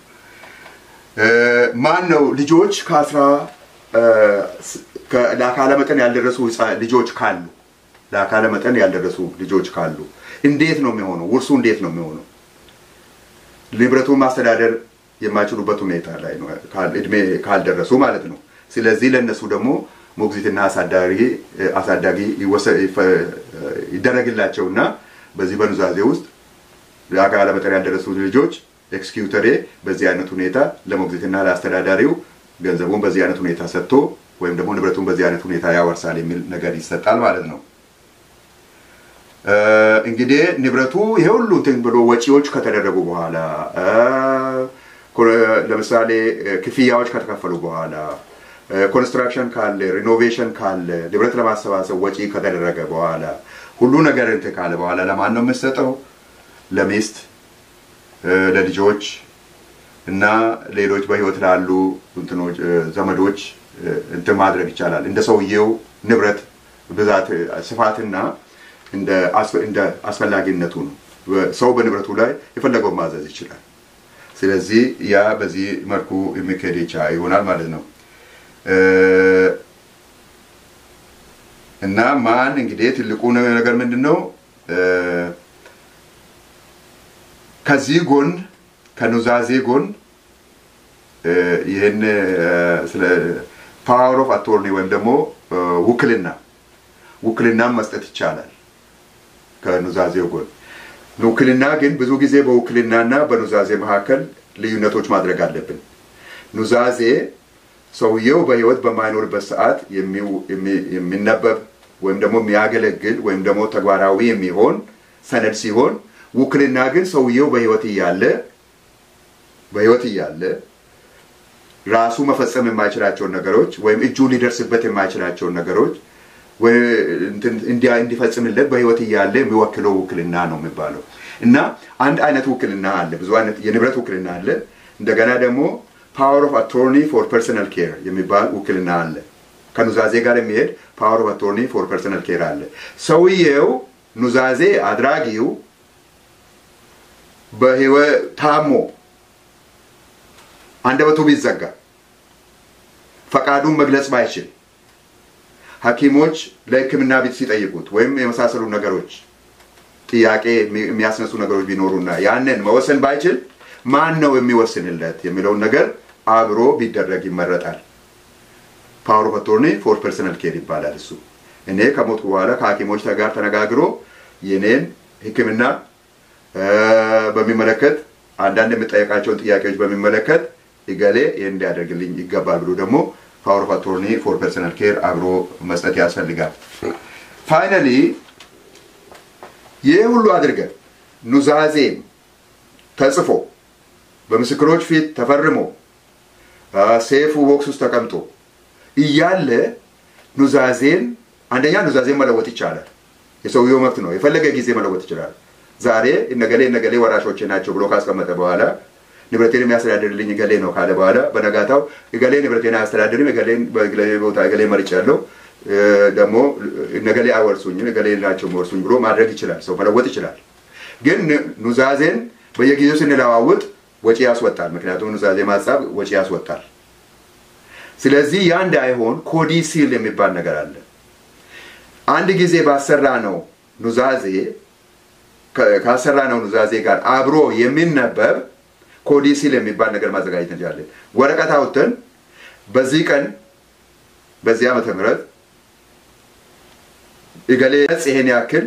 ማን ነው ልጆች ከአስራ ለአካለ መጠን ያልደረሱ ልጆች ካሉ ለአካለ መጠን ያልደረሱ ልጆች ካሉ እንዴት ነው የሚሆነው? ውርሱ እንዴት ነው የሚሆነው? ንብረቱን ማስተዳደር የማይችሉበት ሁኔታ ላይ ነው እድሜ ካልደረሱ ማለት ነው። ስለዚህ ለእነሱ ደግሞ ሞግዚትና አሳዳጊ አሳዳጊ ይደረግላቸውና በዚህ በኑዛዜ ውስጥ ለአካለ መጠን ያልደረሱ ልጆች ኤክስኪዩተሬ በዚህ አይነት ሁኔታ ለሞግዚትና ለአስተዳዳሪው ገንዘቡን በዚህ አይነት ሁኔታ ሰጥቶ ወይም ደግሞ ንብረቱን በዚህ አይነት ሁኔታ ያወርሳል የሚል ነገር ይሰጣል ማለት ነው። እንግዲህ ንብረቱ ይሄ ሁሉ እንትን ብሎ ወጪዎች ከተደረጉ በኋላ ለምሳሌ ክፍያዎች ከተከፈሉ በኋላ ኮንስትራክሽን ካለ ሪኖቬሽን ካለ ንብረት ለማሰባሰብ ወጪ ከተደረገ በኋላ ሁሉ ነገር እንትን ካለ በኋላ ለማን ነው የምሰጠው? ለሚስት፣ ለልጆች እና ሌሎች በህይወት ላሉ ዘመዶች እንትን ማድረግ ይቻላል። እንደ ሰውየው ንብረት ብዛት ስፋትና እንደ አስፈላጊነቱ ነው። ሰው በንብረቱ ላይ የፈለገውን ማዘዝ ይችላል። ስለዚህ ያ በዚህ መልኩ የሚካሄድ ይሆናል ማለት ነው። እና ማን እንግዲህ ትልቁ ነገር ምንድን ነው? ከዚህ ጎን ከኑዛዜ ጎን ይህን ስለ ፓወር ኦፍ አቶርኒ ወይም ደግሞ ውክልና ውክልናም መስጠት ይቻላል። ከኑዛዜው ጎን ውክልና ግን ብዙ ጊዜ በውክልናና በኑዛዜ መካከል ልዩነቶች ማድረግ አለብን። ኑዛዜ ሰውየው በህይወት በማይኖርበት ሰዓት የሚነበብ ወይም ደግሞ የሚያገለግል ወይም ደግሞ ተግባራዊ የሚሆን ሰነድ ሲሆን ውክልና ግን ሰውየው በህይወት እያለ በህይወት እያለ ራሱ መፈጸም የማይችላቸውን ነገሮች ወይም እጁ ሊደርስበት የማይችላቸውን ነገሮች እንዲፈጽምለት በህይወት እያለ የሚወክለው ውክልና ነው የሚባለው እና አንድ አይነት ውክልና አለ። ብዙ አይነት የንብረት ውክልና አለ። እንደገና ደግሞ ፓወር ኦፍ አቶርኒ ፎር ፐርሰናል ኬር የሚባል ውክልና አለ። ከኑዛዜ ጋር የሚሄድ ፓወር ኦፍ አቶርኒ ፎር ፐርሰናል ኬር አለ። ሰውየው ኑዛዜ አድራጊው በህይወት ታሞ አንደበቱ ቢዘጋ ፈቃዱን መግለጽ ባይችል ሐኪሞች ለሕክምና ቤት ሲጠይቁት ወይም የመሳሰሉ ነገሮች ጥያቄ የሚያስነሱ ነገሮች ቢኖሩና ያንን መወሰን ባይችል ማን ነው የሚወስንለት የሚለውን ነገር አብሮ ቢደረግ ይመረጣል። ፓወር ኦፍ አቶርኒ ፎር ፐርሰናል ኬር ይባላል። እሱ እኔ ከሞትኩ በኋላ ከሐኪሞች ጋር ተነጋግሮ የኔን ሕክምና በሚመለከት አንዳንድ የምጠየቃቸውን ጥያቄዎች በሚመለከት እገሌ ይህን እንዲያደርግልኝ ይገባል ብሎ ደግሞ ፓወር ኦፍ አቶርኒ ፎር ፐርሰናል ኬር አብሮ መስጠት ያስፈልጋል። ፋይናሊ ይህ ሁሉ አድርገን ኑዛዜም ተጽፎ በምስክሮች ፊት ተፈርሞ ሴፉ ቦክስ ውስጥ ተቀምጦ እያለ ኑዛዜን አንደኛ ኑዛዜን መለወጥ ይቻላል። የሰውየው መብት ነው። የፈለገ ጊዜ መለወጥ ይችላል። ዛሬ እነገሌ እነገሌ ወራሾቼ ናቸው ብሎ ካስቀመጠ በኋላ ንብረቴን የሚያስተዳድርልኝ እገሌ ነው ካለ በኋላ በነጋታው እገሌ ንብረቴን አያስተዳድርም፣ እገሌን በእገሌ ቦታ እገሌ መርጫ ያለው ደግሞ እነገሌ አይወርሱኝም፣ እገሌ ናቸው የሚወርሱኝ ብሎ ማድረግ ይችላል። ሰው መለወጥ ይችላል። ግን ኑዛዜን በየጊዜው ስንለዋውጥ ወጪ ያስወጣል። ምክንያቱም ኑዛዜ ማጻፍ ወጪ ያስወጣል። ስለዚህ ያ እንዳይሆን ኮዲሲል የሚባል ነገር አለ። አንድ ጊዜ ባሰራ ነው ኑዛዜ ካሰራ ነው ኑዛዜ ጋር አብሮ የሚነበብ ኮዲሲል የሚባል ነገር ማዘጋጀት እንችላለን። ወረቀት አውጥተን በዚህ ቀን በዚህ ዓመተ ምህረት እገሌ ገጽ ይሄን ያክል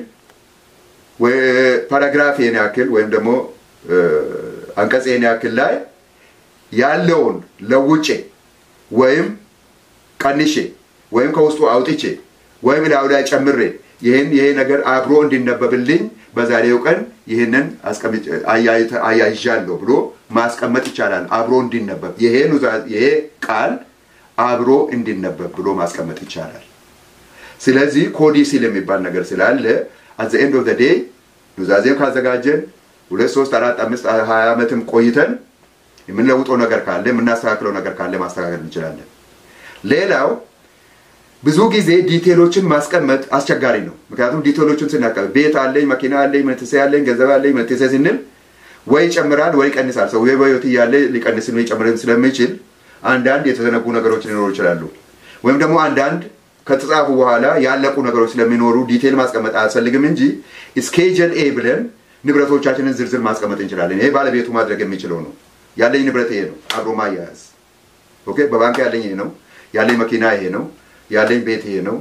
ፓራግራፍ ይሄን ያክል ወይም ደግሞ አንቀጽ ይሄን ያክል ላይ ያለውን ለውጬ ወይም ቀንሼ ወይም ከውስጡ አውጥቼ ወይም ላዩ ላይ ጨምሬ ይህን ይሄ ነገር አብሮ እንዲነበብልኝ በዛሬው ቀን ይህንን አያይዣለሁ ብሎ ማስቀመጥ ይቻላል። አብሮ እንዲነበብ ይሄ ቃል አብሮ እንዲነበብ ብሎ ማስቀመጥ ይቻላል። ስለዚህ ኮዲሲል የሚባል ነገር ስላለ አዘ ኤንድ ኦፍ ዴይ ኑዛዜም ካዘጋጀን ሁለት ሶስት አራት አምስት ሀያ ዓመትም ቆይተን የምንለውጠው ነገር ካለ የምናስተካክለው ነገር ካለ ማስተካከል እንችላለን። ሌላው ብዙ ጊዜ ዲቴሎችን ማስቀመጥ አስቸጋሪ ነው። ምክንያቱም ዲቴሎችን ስናቀም ቤት አለኝ፣ መኪና አለኝ፣ መትሴ አለኝ፣ ገንዘብ አለኝ፣ መትሴ ስንል ወይ ይጨምራል ወይ ይቀንሳል። ሰው በህይወት እያለ ሊቀንስን ወይ ጨምርን ስለሚችል አንዳንድ የተዘነጉ ነገሮች ሊኖሩ ይችላሉ። ወይም ደግሞ አንዳንድ ከተጻፉ በኋላ ያለቁ ነገሮች ስለሚኖሩ ዲቴል ማስቀመጥ አያስፈልግም እንጂ ስኬጀል ኤ ብለን ንብረቶቻችንን ዝርዝር ማስቀመጥ እንችላለን። ይሄ ባለቤቱ ማድረግ የሚችለው ነው። ያለኝ ንብረት ይሄ ነው፣ አብሮ ማያያዝ። ኦኬ፣ በባንክ ያለኝ ይሄ ነው፣ ያለኝ መኪና ይሄ ነው፣ ያለኝ ቤት ይሄ ነው፣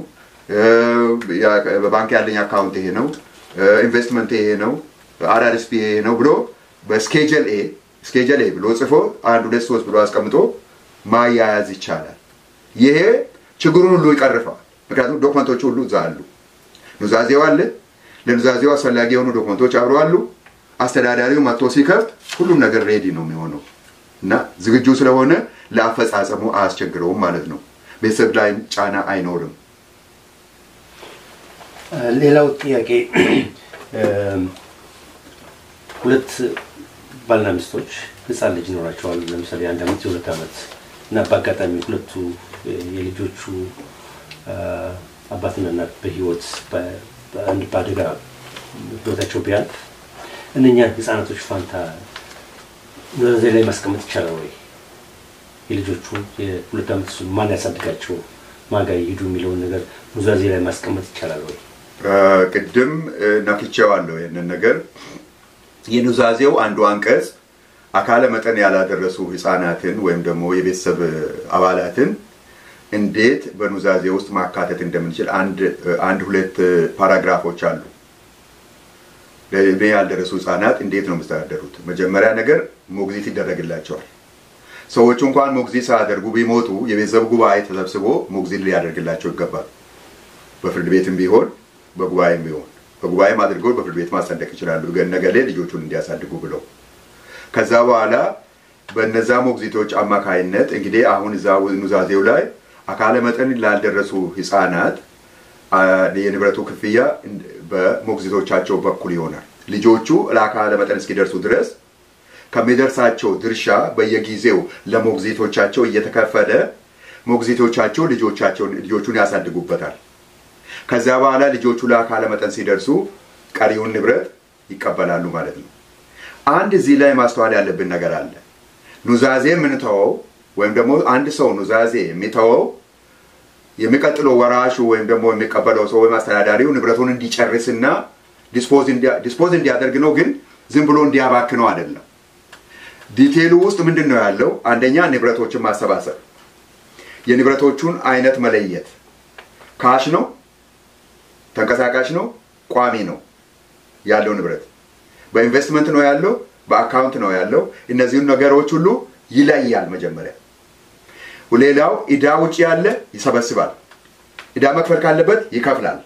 በባንክ ያለኝ አካውንት ይሄ ነው፣ ኢንቨስትመንት ይሄ ነው፣ አርአርስፒ ይሄ ነው ብሎ በስኬጀል ኤ ስኬጀል ኤ ብሎ ጽፎ አንድ ሁለት ሶስት ብሎ አስቀምጦ ማያያዝ ይቻላል። ይሄ ችግሩን ሁሉ ይቀርፈዋል። ምክንያቱም ዶክመንቶቹ ሁሉ እዛ አሉ። ኑዛዜው አለ። ለኑዛዜው አስፈላጊ የሆኑ ዶክመንቶች አብረው አሉ። አስተዳዳሪው መጥቶ ሲከፍት ሁሉም ነገር ሬዲ ነው የሚሆነው እና ዝግጁ ስለሆነ ለአፈጻጸሙ አያስቸግረውም ማለት ነው። ቤተሰብ ላይ ጫና አይኖርም። ሌላው ጥያቄ ሁለት ባልና ሚስቶች ህፃን ልጅ ይኖራቸዋል። ለምሳሌ አንድ አመት የሁለት አመት እና በአጋጣሚ ሁለቱ የልጆቹ አባትና እናት በህይወት በአንድ በአደጋ ህይወታቸው ቢያልፍ እነኛን ህፃናቶች ፋንታ ኑዛዜ ላይ ማስቀመጥ ይቻላል ወይ? የልጆቹ የሁለት ዓመት እሱን ማን ያሳድጋቸው ማጋ ይሄዱ የሚለውን ነገር ኑዛዜ ላይ ማስቀመጥ ይቻላል ወይ? ቅድም ነክቼዋለሁ ይህንን ነገር የኑዛዜው አንዱ አንቀጽ አካለ መጠን ያላደረሱ ህፃናትን ወይም ደግሞ የቤተሰብ አባላትን እንዴት በኑዛዜ ውስጥ ማካተት እንደምንችል አንድ ሁለት ፓራግራፎች አሉ። ለዕድሜ ያልደረሱ ህፃናት እንዴት ነው የሚስተዳደሩት? መጀመሪያ ነገር ሞግዚት ይደረግላቸዋል። ሰዎቹ እንኳን ሞግዚት ሳያደርጉ ቢሞቱ የቤተሰብ ጉባኤ ተሰብስቦ ሞግዚት ሊያደርግላቸው ይገባል። በፍርድ ቤትም ቢሆን በጉባኤም ቢሆን በጉባኤም አድርገው በፍርድ ቤት ማጸደቅ ይችላሉ። ነገሌ ልጆቹን እንዲያሳድጉ ብለው ከዛ በኋላ በነዛ ሞግዚቶች አማካይነት እንግዲህ አሁን እዛ ኑዛዜው ላይ አካለ መጠን ላልደረሱ ህፃናት የንብረቱ ክፍያ በሞግዚቶቻቸው በኩል ይሆናል። ልጆቹ ለአካለ መጠን እስኪደርሱ ድረስ ከሚደርሳቸው ድርሻ በየጊዜው ለሞግዚቶቻቸው እየተከፈለ ሞግዚቶቻቸው ልጆቻቸውን ልጆቹን ያሳድጉበታል። ከዚያ በኋላ ልጆቹ ለአካለ መጠን ሲደርሱ ቀሪውን ንብረት ይቀበላሉ ማለት ነው። አንድ እዚህ ላይ ማስተዋል ያለብን ነገር አለ። ኑዛዜ የምንተወው ወይም ደግሞ አንድ ሰው ኑዛዜ የሚተወው የሚቀጥለው ወራሹ ወይም ደግሞ የሚቀበለው ሰው ወይም አስተዳዳሪው ንብረቱን እንዲጨርስና ዲስፖዝ እንዲያደርግ ነው። ግን ዝም ብሎ እንዲያባክነው አይደለም። ዲቴሉ ውስጥ ምንድን ነው ያለው? አንደኛ ንብረቶችን ማሰባሰብ፣ የንብረቶቹን አይነት መለየት፣ ካሽ ነው፣ ተንቀሳቃሽ ነው፣ ቋሚ ነው ያለው ንብረት፣ በኢንቨስትመንት ነው ያለው፣ በአካውንት ነው ያለው። እነዚህን ነገሮች ሁሉ ይለያል መጀመሪያ። ሌላው ዕዳ ውጭ ያለ ይሰበስባል። ዕዳ መክፈል ካለበት ይከፍላል።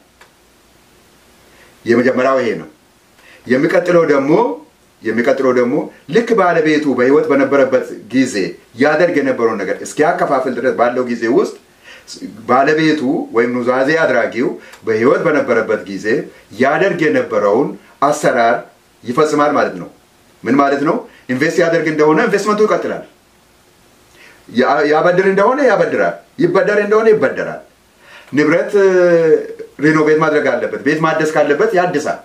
የመጀመሪያው ይሄ ነው። የሚቀጥለው ደግሞ የሚቀጥለው ደግሞ ልክ ባለቤቱ በህይወት በነበረበት ጊዜ ያደርግ የነበረውን ነገር እስኪያከፋፍል ድረስ ባለው ጊዜ ውስጥ ባለቤቱ ወይም ኑዛዜ አድራጊው በህይወት በነበረበት ጊዜ ያደርግ የነበረውን አሰራር ይፈጽማል ማለት ነው። ምን ማለት ነው? ኢንቨስት ያደርግ እንደሆነ ኢንቨስትመንቱ ይቀጥላል። ያበድር እንደሆነ ያበድራል። ይበደር እንደሆነ ይበደራል። ንብረት ሪኖቬት ማድረግ አለበት፣ ቤት ማደስ ካለበት ያድሳል።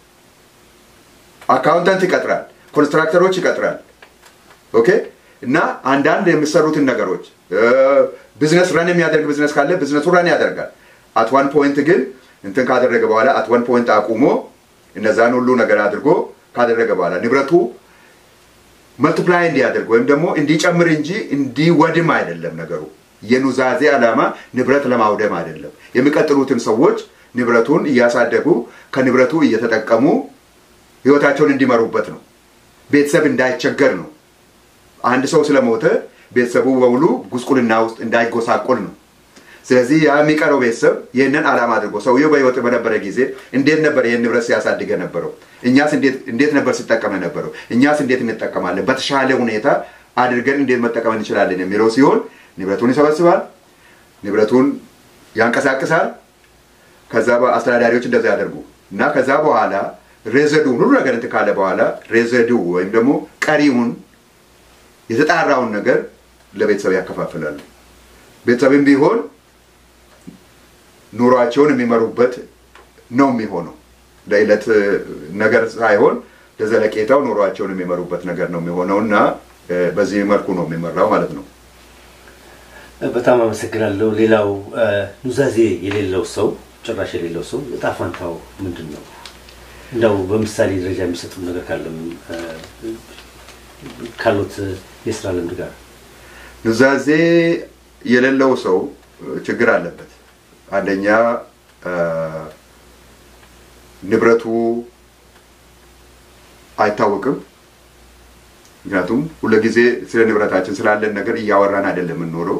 አካውንታንት ይቀጥራል፣ ኮንስትራክተሮች ይቀጥራል። ኦኬ እና አንዳንድ የሚሰሩትን ነገሮች ቢዝነስ ረን የሚያደርግ ቢዝነስ ካለ ቢዝነሱ ረን ያደርጋል። አት ዋን ፖይንት ግን እንትን ካደረገ በኋላ አት ዋን ፖይንት አቁሞ እነዛን ሁሉ ነገር አድርጎ ካደረገ በኋላ ንብረቱ መልቲፕላይ እንዲያደርግ ወይም ደግሞ እንዲጨምር እንጂ እንዲወድም አይደለም ነገሩ። የኑዛዜ ዓላማ ንብረት ለማውደም አይደለም። የሚቀጥሉትን ሰዎች ንብረቱን እያሳደጉ ከንብረቱ እየተጠቀሙ ህይወታቸውን እንዲመሩበት ነው። ቤተሰብ እንዳይቸገር ነው። አንድ ሰው ስለሞተ ቤተሰቡ በሙሉ ጉስቁልና ውስጥ እንዳይጎሳቆል ነው። ስለዚህ ያ የሚቀረው ቤተሰብ ይህንን ዓላማ አድርጎ ሰውየው በህይወት በነበረ ጊዜ እንዴት ነበር ይህን ንብረት ሲያሳድገ ነበረው? እኛስ እንዴት ነበር ሲጠቀም ነበረው? እኛስ እንዴት እንጠቀማለን? በተሻለ ሁኔታ አድርገን እንዴት መጠቀም እንችላለን የሚለው ሲሆን ንብረቱን ይሰበስባል፣ ንብረቱን ያንቀሳቅሳል። ከዛ አስተዳዳሪዎች እንደዛ ያደርጉ እና ከዛ በኋላ ሬዘዱን ሁሉ ነገር እንትን ካለ በኋላ ሬዘዱ ወይም ደግሞ ቀሪውን የተጣራውን ነገር ለቤተሰብ ያከፋፍላሉ። ቤተሰብም ቢሆን ኑሯቸውን የሚመሩበት ነው የሚሆነው። ለዕለት ነገር ሳይሆን ለዘለቄታው ኑሯቸውን የሚመሩበት ነገር ነው የሚሆነው እና በዚህ መልኩ ነው የሚመራው ማለት ነው። በጣም አመሰግናለሁ። ሌላው ኑዛዜ የሌለው ሰው ጭራሽ የሌለው ሰው እጣ ፋንታው ምንድን ነው? እንደው በምሳሌ ደረጃ የሚሰጡ ነገር ካለም ካሉት የስራ ልምድ ጋር ኑዛዜ የሌለው ሰው ችግር አለበት። አንደኛ ንብረቱ አይታወቅም። ምክንያቱም ሁልጊዜ ስለ ንብረታችን ስላለን ነገር እያወራን አይደለም የምንኖረው።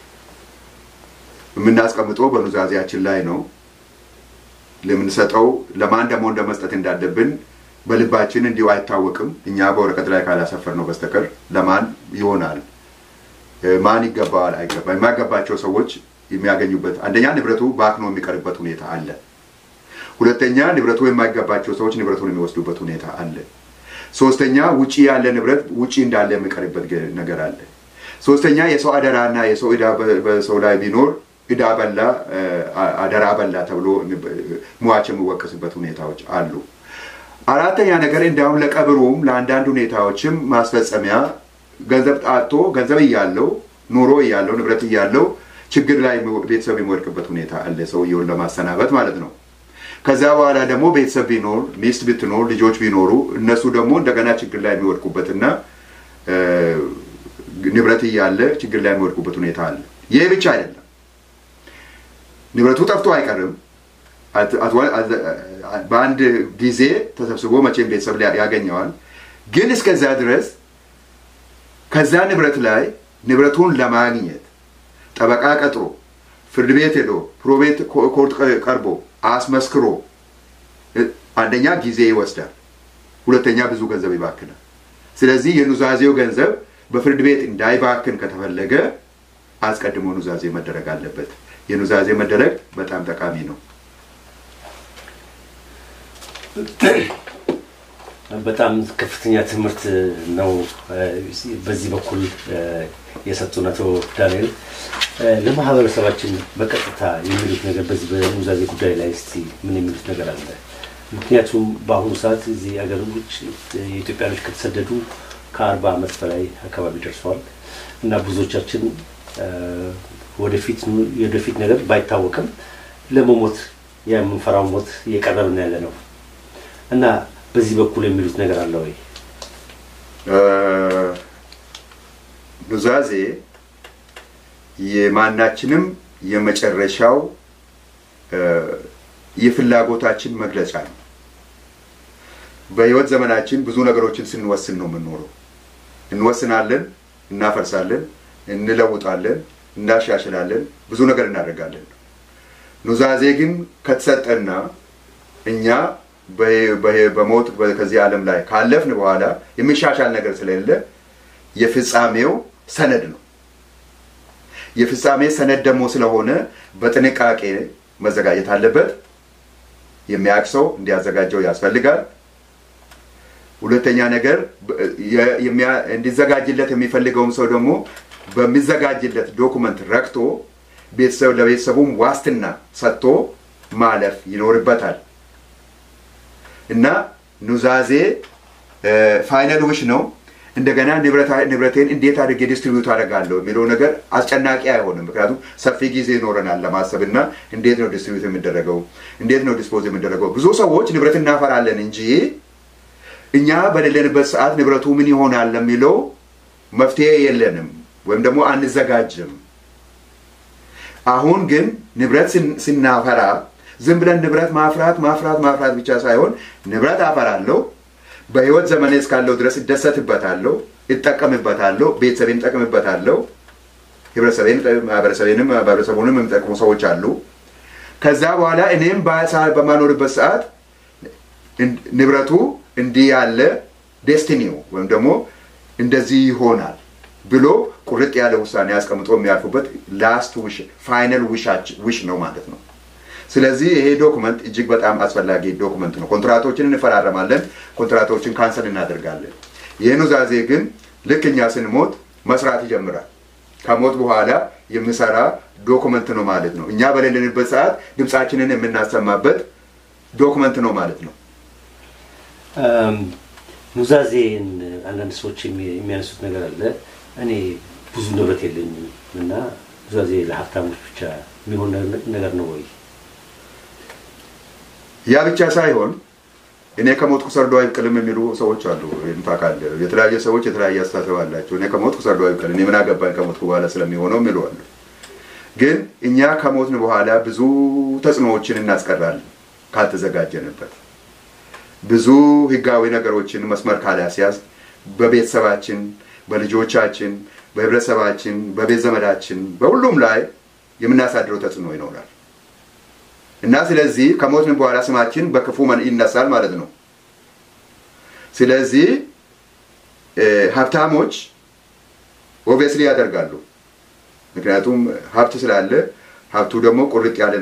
የምናስቀምጠው በኑዛዜያችን ላይ ነው። ለምንሰጠው ለማን ደግሞ እንደ መስጠት እንዳለብን በልባችን እንዲሁ አይታወቅም። እኛ በወረቀት ላይ ካላሰፈር ነው በስተቀር ለማን ይሆናል፣ ማን ይገባዋል፣ አይገባ የማይገባቸው ሰዎች የሚያገኙበት አንደኛ ንብረቱ ባክኖ የሚቀርበት ሁኔታ አለ። ሁለተኛ ንብረቱ የማይገባቸው ሰዎች ንብረቱን የሚወስዱበት ሁኔታ አለ። ሶስተኛ ውጪ ያለ ንብረት ውጪ እንዳለ የሚቀርበት ነገር አለ። ሶስተኛ የሰው አደራና የሰው ዕዳ በሰው ላይ ቢኖር ዕዳ በላ አደራ በላ ተብሎ ሟች የሚወቀስበት ሁኔታዎች አሉ። አራተኛ ነገር እንዲያውም ለቀብሩም ለአንዳንድ ሁኔታዎችም ማስፈጸሚያ ገንዘብ ጣቶ ገንዘብ እያለው ኑሮ እያለው ንብረት እያለው ችግር ላይ ቤተሰብ የሚወድቅበት ሁኔታ አለ፣ ሰውየውን ለማሰናበት ማለት ነው። ከዛ በኋላ ደግሞ ቤተሰብ ቢኖር ሚስት ብትኖር ልጆች ቢኖሩ እነሱ ደግሞ እንደገና ችግር ላይ የሚወድቁበትና ንብረት እያለ ችግር ላይ የሚወድቁበት ሁኔታ አለ። ይህ ብቻ አይደለም። ንብረቱ ጠፍቶ አይቀርም። በአንድ ጊዜ ተሰብስቦ መቼም ቤተሰብ ያገኘዋል። ግን እስከዛ ድረስ ከዛ ንብረት ላይ ንብረቱን ለማግኘት ጠበቃ ቀጥሮ ፍርድ ቤት ሄዶ ፕሮቤት ኮርት ቀርቦ አስመስክሮ አንደኛ ጊዜ ይወስዳል፣ ሁለተኛ ብዙ ገንዘብ ይባክናል። ስለዚህ የኑዛዜው ገንዘብ በፍርድ ቤት እንዳይባክን ከተፈለገ አስቀድሞ ኑዛዜ መደረግ አለበት። የኑዛዜ መደረግ በጣም ጠቃሚ ነው። በጣም ከፍተኛ ትምህርት ነው በዚህ በኩል የሰጡን አቶ ዳንኤል። ለማህበረሰባችን በቀጥታ የሚሉት ነገር በዚህ በኑዛዜ ጉዳይ ላይ እስቲ ምን የሚሉት ነገር አለ? ምክንያቱም በአሁኑ ሰዓት እዚህ ሀገር ውጭ የኢትዮጵያኖች ከተሰደዱ ከአርባ ዓመት በላይ አካባቢ ደርሰዋል እና ብዙዎቻችን ወደፊት የወደፊት ነገር ባይታወቅም ለመሞት የምንፈራው ሞት እየቀረብን ያለ ነው እና በዚህ በኩል የሚሉት ነገር አለ ወይ? ኑዛዜ የማናችንም የመጨረሻው የፍላጎታችን መግለጫ ነው። በህይወት ዘመናችን ብዙ ነገሮችን ስንወስን ነው የምንኖረው። እንወስናለን፣ እናፈርሳለን፣ እንለውጣለን፣ እናሻሽላለን፣ ብዙ ነገር እናደርጋለን። ኑዛዜ ግን ከተሰጠና እኛ በሞት ከዚህ ዓለም ላይ ካለፍን በኋላ የሚሻሻል ነገር ስለሌለ የፍጻሜው ሰነድ ነው። የፍጻሜ ሰነድ ደግሞ ስለሆነ በጥንቃቄ መዘጋጀት አለበት። የሚያውቅ ሰው እንዲያዘጋጀው ያስፈልጋል። ሁለተኛ ነገር እንዲዘጋጅለት የሚፈልገውም ሰው ደግሞ በሚዘጋጅለት ዶኩመንት ረክቶ ቤተሰብ ለቤተሰቡም ዋስትና ሰጥቶ ማለፍ ይኖርበታል እና ኑዛዜ ፋይናል ውሽ ነው። እንደገና ንብረቴን እንዴት አድርጌ ዲስትሪቢዩት አደርጋለሁ የሚለው ነገር አስጨናቂ አይሆንም። ምክንያቱም ሰፊ ጊዜ ይኖረናል ለማሰብ እና እንዴት ነው ዲስትሪቢዩት የሚደረገው፣ እንዴት ነው ዲስፖዝ የሚደረገው። ብዙ ሰዎች ንብረት እናፈራለን እንጂ እኛ በሌለንበት ሰዓት ንብረቱ ምን ይሆናል ለሚለው መፍትሄ የለንም ወይም ደግሞ አንዘጋጅም። አሁን ግን ንብረት ስናፈራ ዝም ብለን ንብረት ማፍራት ማፍራት ማፍራት ብቻ ሳይሆን ንብረት አፈራለሁ በህይወት ዘመኔ እስካለው ድረስ እደሰትበታለሁ፣ እጠቀምበታለሁ፣ ቤተሰቤን እጠቅምበታለሁ፣ ህብረተሰቤን ማህበረሰቤንም ማህበረሰቡንም የሚጠቅሙ ሰዎች አሉ። ከዛ በኋላ እኔም በማኖርበት ሰዓት ንብረቱ እንዲህ ያለ ዴስቲኒው ወይም ደግሞ እንደዚህ ይሆናል ብሎ ቁርጥ ያለ ውሳኔ አስቀምጦ የሚያልፉበት ላስት ውሽ ፋይናል ውሽ ነው ማለት ነው። ስለዚህ ይሄ ዶክመንት እጅግ በጣም አስፈላጊ ዶክመንት ነው። ኮንትራቶችን እንፈራረማለን፣ ኮንትራቶችን ካንሰል እናደርጋለን። ይህ ኑዛዜ ግን ልክ እኛ ስንሞት መስራት ይጀምራል። ከሞት በኋላ የሚሰራ ዶክመንት ነው ማለት ነው። እኛ በሌለንበት ሰዓት ድምፃችንን የምናሰማበት ዶክመንት ነው ማለት ነው። ኑዛዜን አንዳንድ ሰዎች የሚያነሱት ነገር አለ። እኔ ብዙ ንብረት የለኝም እና ኑዛዜ ለሀብታሞች ብቻ የሚሆን ነገር ነው ወይ? ያ ብቻ ሳይሆን እኔ ከሞትኩ ሰርዶ አይብቀልም የሚሉ ሰዎች አሉ። ታውቃለ፣ የተለያየ ሰዎች የተለያየ አስተሳሰብ አላቸው። እኔ ከሞትኩ ሰርዶ አይብቀል፣ እኔ ምን አገባኝ ከሞትኩ በኋላ ስለሚሆነው የሚሉ አሉ። ግን እኛ ከሞትን በኋላ ብዙ ተጽዕኖዎችን እናስቀራለን ካልተዘጋጀንበት። ብዙ ህጋዊ ነገሮችን መስመር ካላስያዝ በቤተሰባችን፣ በልጆቻችን፣ በህብረተሰባችን፣ በቤት ዘመዳችን፣ በሁሉም ላይ የምናሳድረው ተጽዕኖ ይኖራል። እና ስለዚህ ከሞትን በኋላ ስማችን በክፉ ይነሳል ማለት ነው። ስለዚህ ሀብታሞች ኦብቪየስሊ ያደርጋሉ። ምክንያቱም ሀብት ስላለ ሀብቱ ደግሞ ቁርጥ ያለ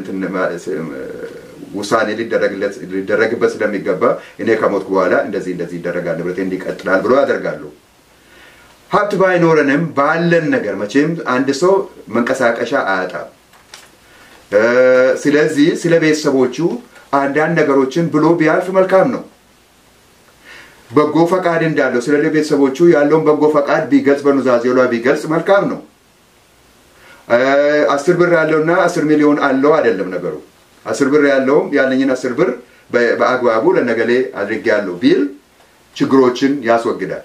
ውሳኔ ሊደረግበት ስለሚገባ እኔ ከሞትኩ በኋላ እንደዚህ እንደዚህ ይደረጋል፣ ንብረቴ እንዲቀጥላል ብሎ ያደርጋሉ። ሀብት ባይኖረንም ባለን ነገር መቼም አንድ ሰው መንቀሳቀሻ አያጣም። ስለዚህ ስለ ቤተሰቦቹ አንዳንድ ነገሮችን ብሎ ቢያልፍ መልካም ነው። በጎ ፈቃድ እንዳለው ስለ ቤተሰቦቹ ያለውን በጎ ፈቃድ ቢገልጽ በኑዛዜው ላይ ቢገልጽ መልካም ነው። አስር ብር ያለውና አስር ሚሊዮን አለው አይደለም ነገሩ። አስር ብር ያለውም ያለኝን አስር ብር በአግባቡ ለነገሌ አድርጌያለሁ ቢል ችግሮችን ያስወግዳል።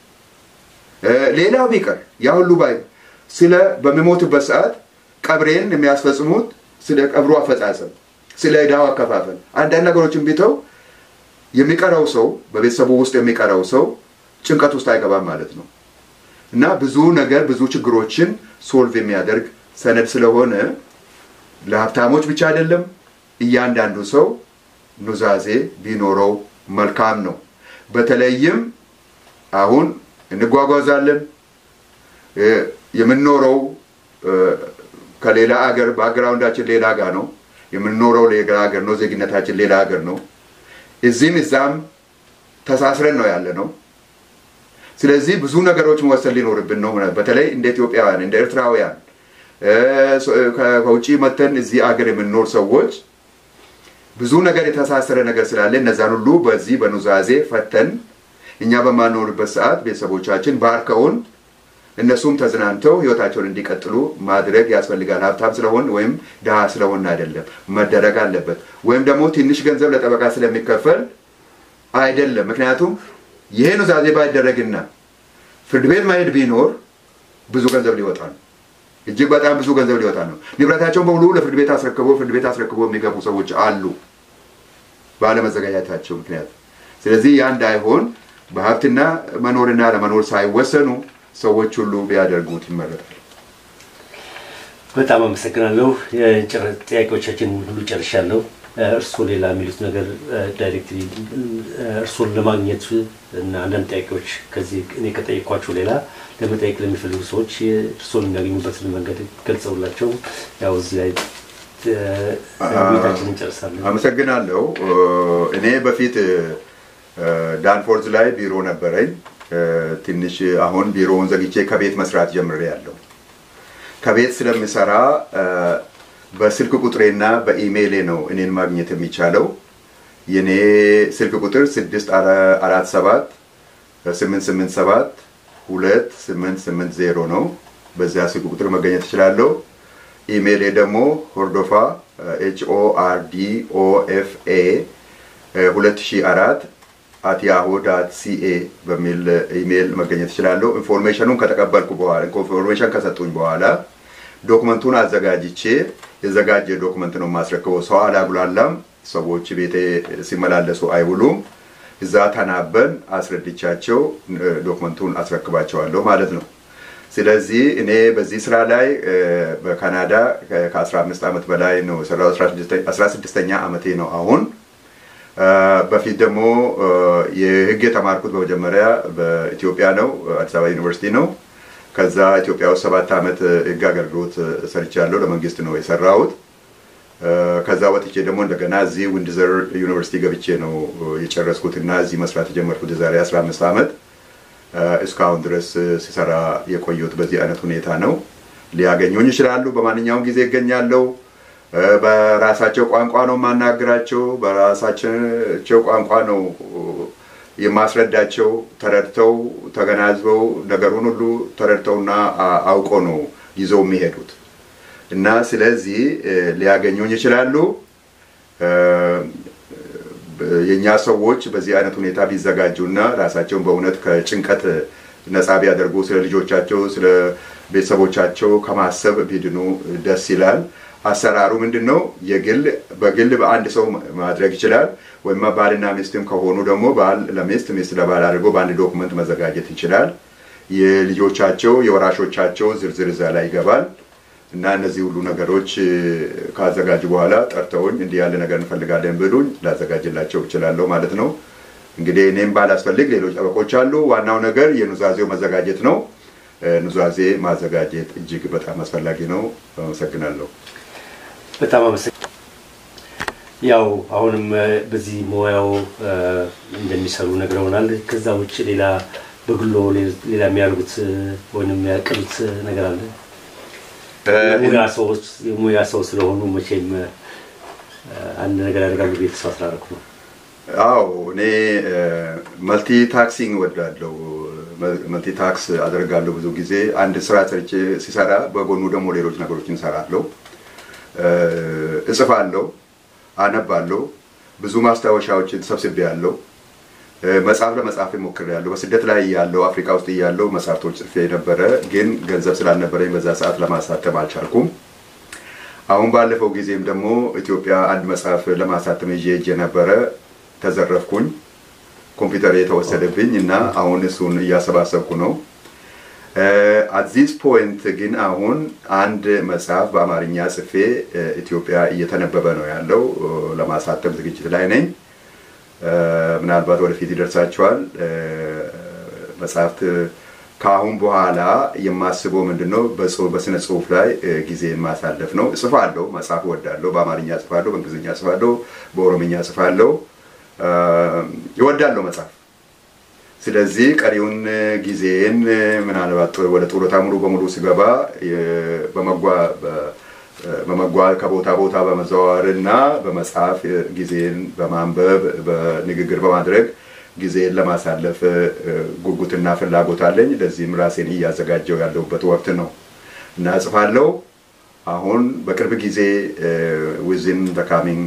ሌላው ቢቀር ያ ሁሉ ባይ ስለ በሚሞትበት ሰዓት ቀብሬን የሚያስፈጽሙት ስለ ቀብሩ አፈጻጸም፣ ስለ ዕዳው አከፋፈል አንዳንድ ነገሮችን ቢተው የሚቀረው ሰው በቤተሰቡ ውስጥ የሚቀረው ሰው ጭንቀት ውስጥ አይገባም ማለት ነው እና ብዙ ነገር ብዙ ችግሮችን ሶልቭ የሚያደርግ ሰነድ ስለሆነ ለሀብታሞች ብቻ አይደለም፣ እያንዳንዱ ሰው ኑዛዜ ቢኖረው መልካም ነው። በተለይም አሁን እንጓጓዛለን የምንኖረው ከሌላ አገር ባክግራውንዳችን ሌላ ጋር ነው የምንኖረው ሌላ ሀገር ነው ዜግነታችን ሌላ ሀገር ነው እዚህም እዛም ተሳስረን ነው ያለ ነው ስለዚህ ብዙ ነገሮች መወሰን ሊኖርብን ነው በተለይ እንደ ኢትዮጵያውያን እንደ ኤርትራውያን ከውጭ መተን እዚህ አገር የምንኖር ሰዎች ብዙ ነገር የተሳሰረ ነገር ስላለ እነዛን ሁሉ በዚህ በኑዛዜ ፈተን እኛ በማንኖርበት ሰዓት ቤተሰቦቻችን ባርከውን እነሱም ተዝናንተው ህይወታቸውን እንዲቀጥሉ ማድረግ ያስፈልጋል። ሀብታም ስለሆን ወይም ድሃ ስለሆን አይደለም፣ መደረግ አለበት። ወይም ደግሞ ትንሽ ገንዘብ ለጠበቃ ስለሚከፈል አይደለም። ምክንያቱም ይሄ ኑዛዜ ባይደረግና ፍርድ ቤት መሄድ ቢኖር ብዙ ገንዘብ ሊወጣ ነው። እጅግ በጣም ብዙ ገንዘብ ሊወጣ ነው። ንብረታቸውን በሙሉ ለፍርድ ቤት አስረክቦ ፍርድ ቤት አስረክቦ የሚገቡ ሰዎች አሉ ባለመዘጋጃታቸው ምክንያት። ስለዚህ ያ እንዳይሆን በሀብትና መኖርና ለመኖር ሳይወሰኑ ሰዎች ሁሉ ቢያደርጉት ይመረጣል። በጣም አመሰግናለሁ። የጭር- ጥያቄዎቻችን ሁሉ ጨርሻለሁ። እርስዎ ሌላ የሚሉት ነገር ዳይሬክትሊ እርስዎን ለማግኘት እና አንዳንድ ጥያቄዎች ከዚህ እኔ ከጠየኳቸው ሌላ ለመጠየቅ ለሚፈልጉ ሰዎች እርስዎን የሚያገኙበትን መንገድ ገልጸውላቸው ያው እዚህ ላይ እ፣ ውይይታችንን እንጨርሳለን። አመሰግናለሁ። እኔ በፊት እ፣ ዳንፎርዝ ላይ ቢሮ ነበረኝ። እ፣ ትንሽ አሁን ቢሮውን ዘግቼ ከቤት መስራት ጀምሬያለሁ። ከቤት ስለምሰራ እ፣ በስልክ ቁጥሬና በኢሜይሌ ነው እኔን ማግኘት የሚቻለው። የኔ ስልክ ቁጥር 647 887 2880 ነው። በዚያ ስልክ ቁጥር መገኘት እችላለሁ። ኢሜይሌ ደግሞ ሆርዶፋ ኤች ኦ አር ዲ ኦ ኤፍ ኤ 2004 አት ያሁ ዳት ሲኤ በሚል ኢሜይል መገኘት እችላለሁ። ኢንፎርሜሽኑን ከተቀበልኩ በኋላ ኢንፎርሜሽን ከሰጡኝ በኋላ ዶክመንቱን አዘጋጅቼ የዘጋጀ ዶክመንት ነው የማስረክበው። ሰው አላጉላላም። ሰዎች ቤቴ ሲመላለሱ አይውሉም። እዛ ተናበን አስረድቻቸው እ፣ ዶክመንቱን አስረክባቸዋለሁ ማለት ነው። ስለዚህ እኔ በዚህ ስራ ላይ እ፣ በካናዳ ከ- ከ15 ዓመት በላይ ነው የሰራው። 16ኛ ዓመቴ ነው አሁን። እ፣ በፊት ደግሞ እ፣ የህግ የተማርኩት በመጀመሪያ በኢትዮጵያ ነው፣ አዲስ አበባ ዩኒቨርሲቲ ነው። ከዛ ኢትዮጵያ ውስጥ ሰባት ዓመት ህግ አገልግሎት ሰርቻለሁ። ለመንግስት ነው የሰራሁት። እ፣ ከዛ ወጥቼ ደግሞ እንደገና እዚህ ዊንድዘር ዩኒቨርሲቲ ገብቼ ነው የጨረስኩት እና እዚህ መስራት የጀመርኩት የዛሬ 15 ዓመት እ፣ እስካሁን ድረስ ሲሰራ የቆየሁት በዚህ አይነት ሁኔታ ነው። ሊያገኙኝ ይችላሉ። በማንኛውም ጊዜ ይገኛለሁ። እ፣ በራሳቸው ቋንቋ ነው የማናግራቸው። በራሳቸው ቋንቋ ነው የማስረዳቸው። ተረድተው ተገናዝበው ነገሩን ሁሉ ተረድተውና አ- አውቀው ነው ይዘው የሚሄዱት እና ስለዚህ እ፣ ሊያገኙኝ ይችላሉ። እ፣ የእኛ ሰዎች በዚህ አይነት ሁኔታ ቢዘጋጁና ራሳቸውን በእውነት ከጭንቀት ነፃ ቢያደርጉ ስለ ልጆቻቸው፣ ስለ ቤተሰቦቻቸው ከማሰብ ቢድኑ ደስ ይላል። አሰራሩ ምንድን ነው? የግል በግል በአንድ ሰው ማድረግ ይችላል። ወይም ባልና ሚስትም ከሆኑ ደግሞ ባል ለሚስት ሚስት ለባል አድርጎ በአንድ ዶክመንት መዘጋጀት ይችላል። የልጆቻቸው የወራሾቻቸው ዝርዝር እዛ ላይ ይገባል። እና እነዚህ ሁሉ ነገሮች እ፣ ካዘጋጁ በኋላ ጠርተውኝ እንዲህ ያለ ነገር እንፈልጋለን ብሉኝ ላዘጋጅላቸው እችላለሁ ማለት ነው። እንግዲህ እኔም ባላስፈልግ ሌሎች ጠበቆች አሉ። ዋናው ነገር የኑዛዜው መዘጋጀት ነው። እ፣ ኑዛዜ ማዘጋጀት እጅግ በጣም አስፈላጊ ነው። አመሰግናለሁ። በጣም አመሰግ ያው አሁንም እ፣ በዚህ ሙያው እ፣ እንደሚሰሩ ነግረውናል። ከዛ ውጭ ሌላ በግሎ ሌ- ሌላ የሚያደርጉት እ፣ ወይም የሚያቅዱት ነገር አለ? የሙያ ሰዎች የሙያ ሰው ስለሆኑ መቼም እ፣ አንድ ነገር ያደርጋሉ ብዬ ተስፋ ስላደረኩ ነው። አዎ እኔ መልቲ ታክሲንግ ወዳለው መልቲ ታክስ አደርጋለሁ። ብዙ ጊዜ አንድ ስራ ሰርቼ ሲሰራ በጎኑ ደግሞ ሌሎች ነገሮችን እሰራለሁ። እ፣ እጽፋለሁ፣ አነባለሁ። ብዙ ማስታወሻዎችን ሰብስቤያለሁ። እ፣ መጽሐፍ ለመጻፍ ሞክሬያለሁ። በስደት ላይ ያለው አፍሪካ ውስጥ እያለሁ መጽሐፍቶች ጽፌ ነበረ፣ ግን ገንዘብ ስላልነበረኝ በዛ ሰዓት ለማሳተም አልቻልኩም። አሁን ባለፈው ጊዜም ደግሞ ኢትዮጵያ አንድ መጽሐፍ ለማሳተም ይዤ ሄጄ ነበረ፣ ተዘረፍኩኝ። ኮምፒውተር የተወሰደብኝ እና አሁን እሱን እያሰባሰብኩ ነው። አዚስ ፖይንት ግን አሁን አንድ መጽሐፍ በአማርኛ ጽፌ እ፣ ኢትዮጵያ እየተነበበ ነው ያለው። እ፣ ለማሳተም ዝግጅት ላይ ነኝ። እ፣ ምናልባት ወደፊት ይደርሳቸዋል። እ፣ መጽሐፍት ከአሁን በኋላ የማስበው ምንድን ነው? በጽሁ- በስነ ጽሁፍ ላይ እ፣ ጊዜን ማሳለፍ ነው። እጽፋለሁ፣ መጽሐፍ እወዳለሁ። በአማርኛ እጽፋለሁ፣ በእንግሊዝኛ እጽፋለሁ፣ በኦሮምኛ እጽፋለሁ። እ፣ እወዳለሁ መጽሐፍ ስለዚህ ቀሪውን ጊዜን ምናልባት ወደ ጡረታ ሙሉ በሙሉ ሲገባ የ- በመጓ- በ- በመጓዝ ከቦታ ቦታ በመዘዋወር እና በመጽሐፍ ጊዜን በማንበብ በንግግር በማድረግ ጊዜን ለማሳለፍ እ፣ ጉጉትና ፍላጎት አለኝ። ለዚህም ራሴን እያዘጋጀው ያለሁበት ወቅት ነው እና እጽፋለሁ። አሁን በቅርብ ጊዜ ዊዝን በካሚንግ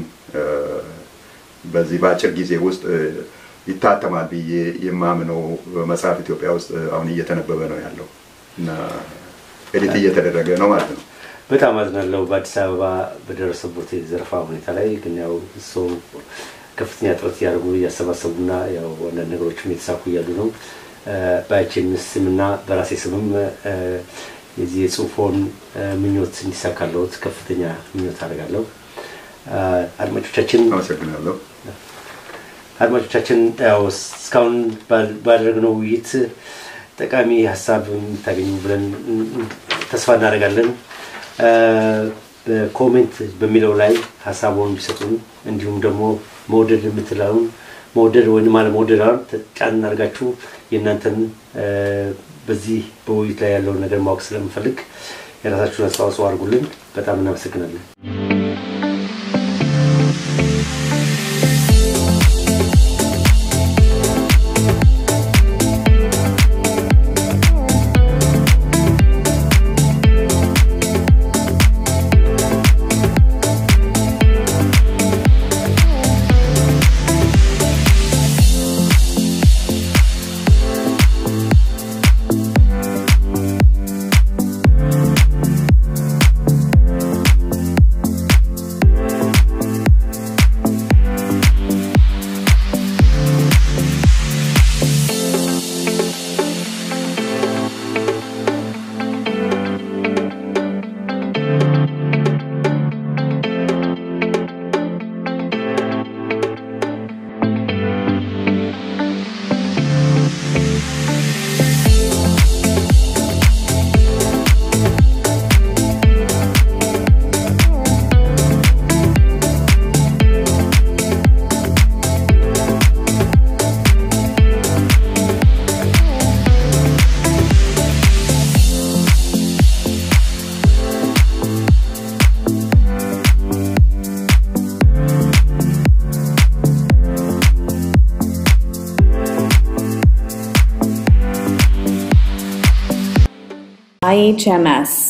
በዚህ በአጭር ጊዜ ውስጥ እ፣ ይታተማል ብዬ የማምነው መጽሐፍ ኢትዮጵያ ውስጥ አሁን እየተነበበ ነው ያለው እና ኤዲት እየተደረገ ነው ማለት ነው። በጣም አዝናለሁ በአዲስ አበባ በደረሰበት የዘረፋ ሁኔታ ላይ ግን ያው ሰው ከፍተኛ ጥረት እያደረጉ እያሰባሰቡና ያው አንዳንድ ነገሮችም የተሳኩ እያሉ ነው። በአይቼምስ ስምና በራሴ ስምም የዚህ የጽሁፎን ምኞት እንዲሳካለሁት ከፍተኛ ምኞት አደርጋለሁ። አድማጮቻችን አመሰግናለሁ። አድማጮቻችን ያው እስካሁን ባደረግነው ውይይት ጠቃሚ ሀሳብ የምታገኙ ብለን ተስፋ እናደርጋለን። በኮሜንት በሚለው ላይ ሀሳቡን እንዲሰጡን እንዲሁም ደግሞ መውደድ የምትለውን መውደድ ወይም አለመውደድ ጫን እናደርጋችሁ የእናንተን በዚህ በውይይት ላይ ያለውን ነገር ማወቅ ስለምፈልግ የራሳችሁን አስተዋጽኦ አድርጉልን። በጣም እናመሰግናለን። IHMS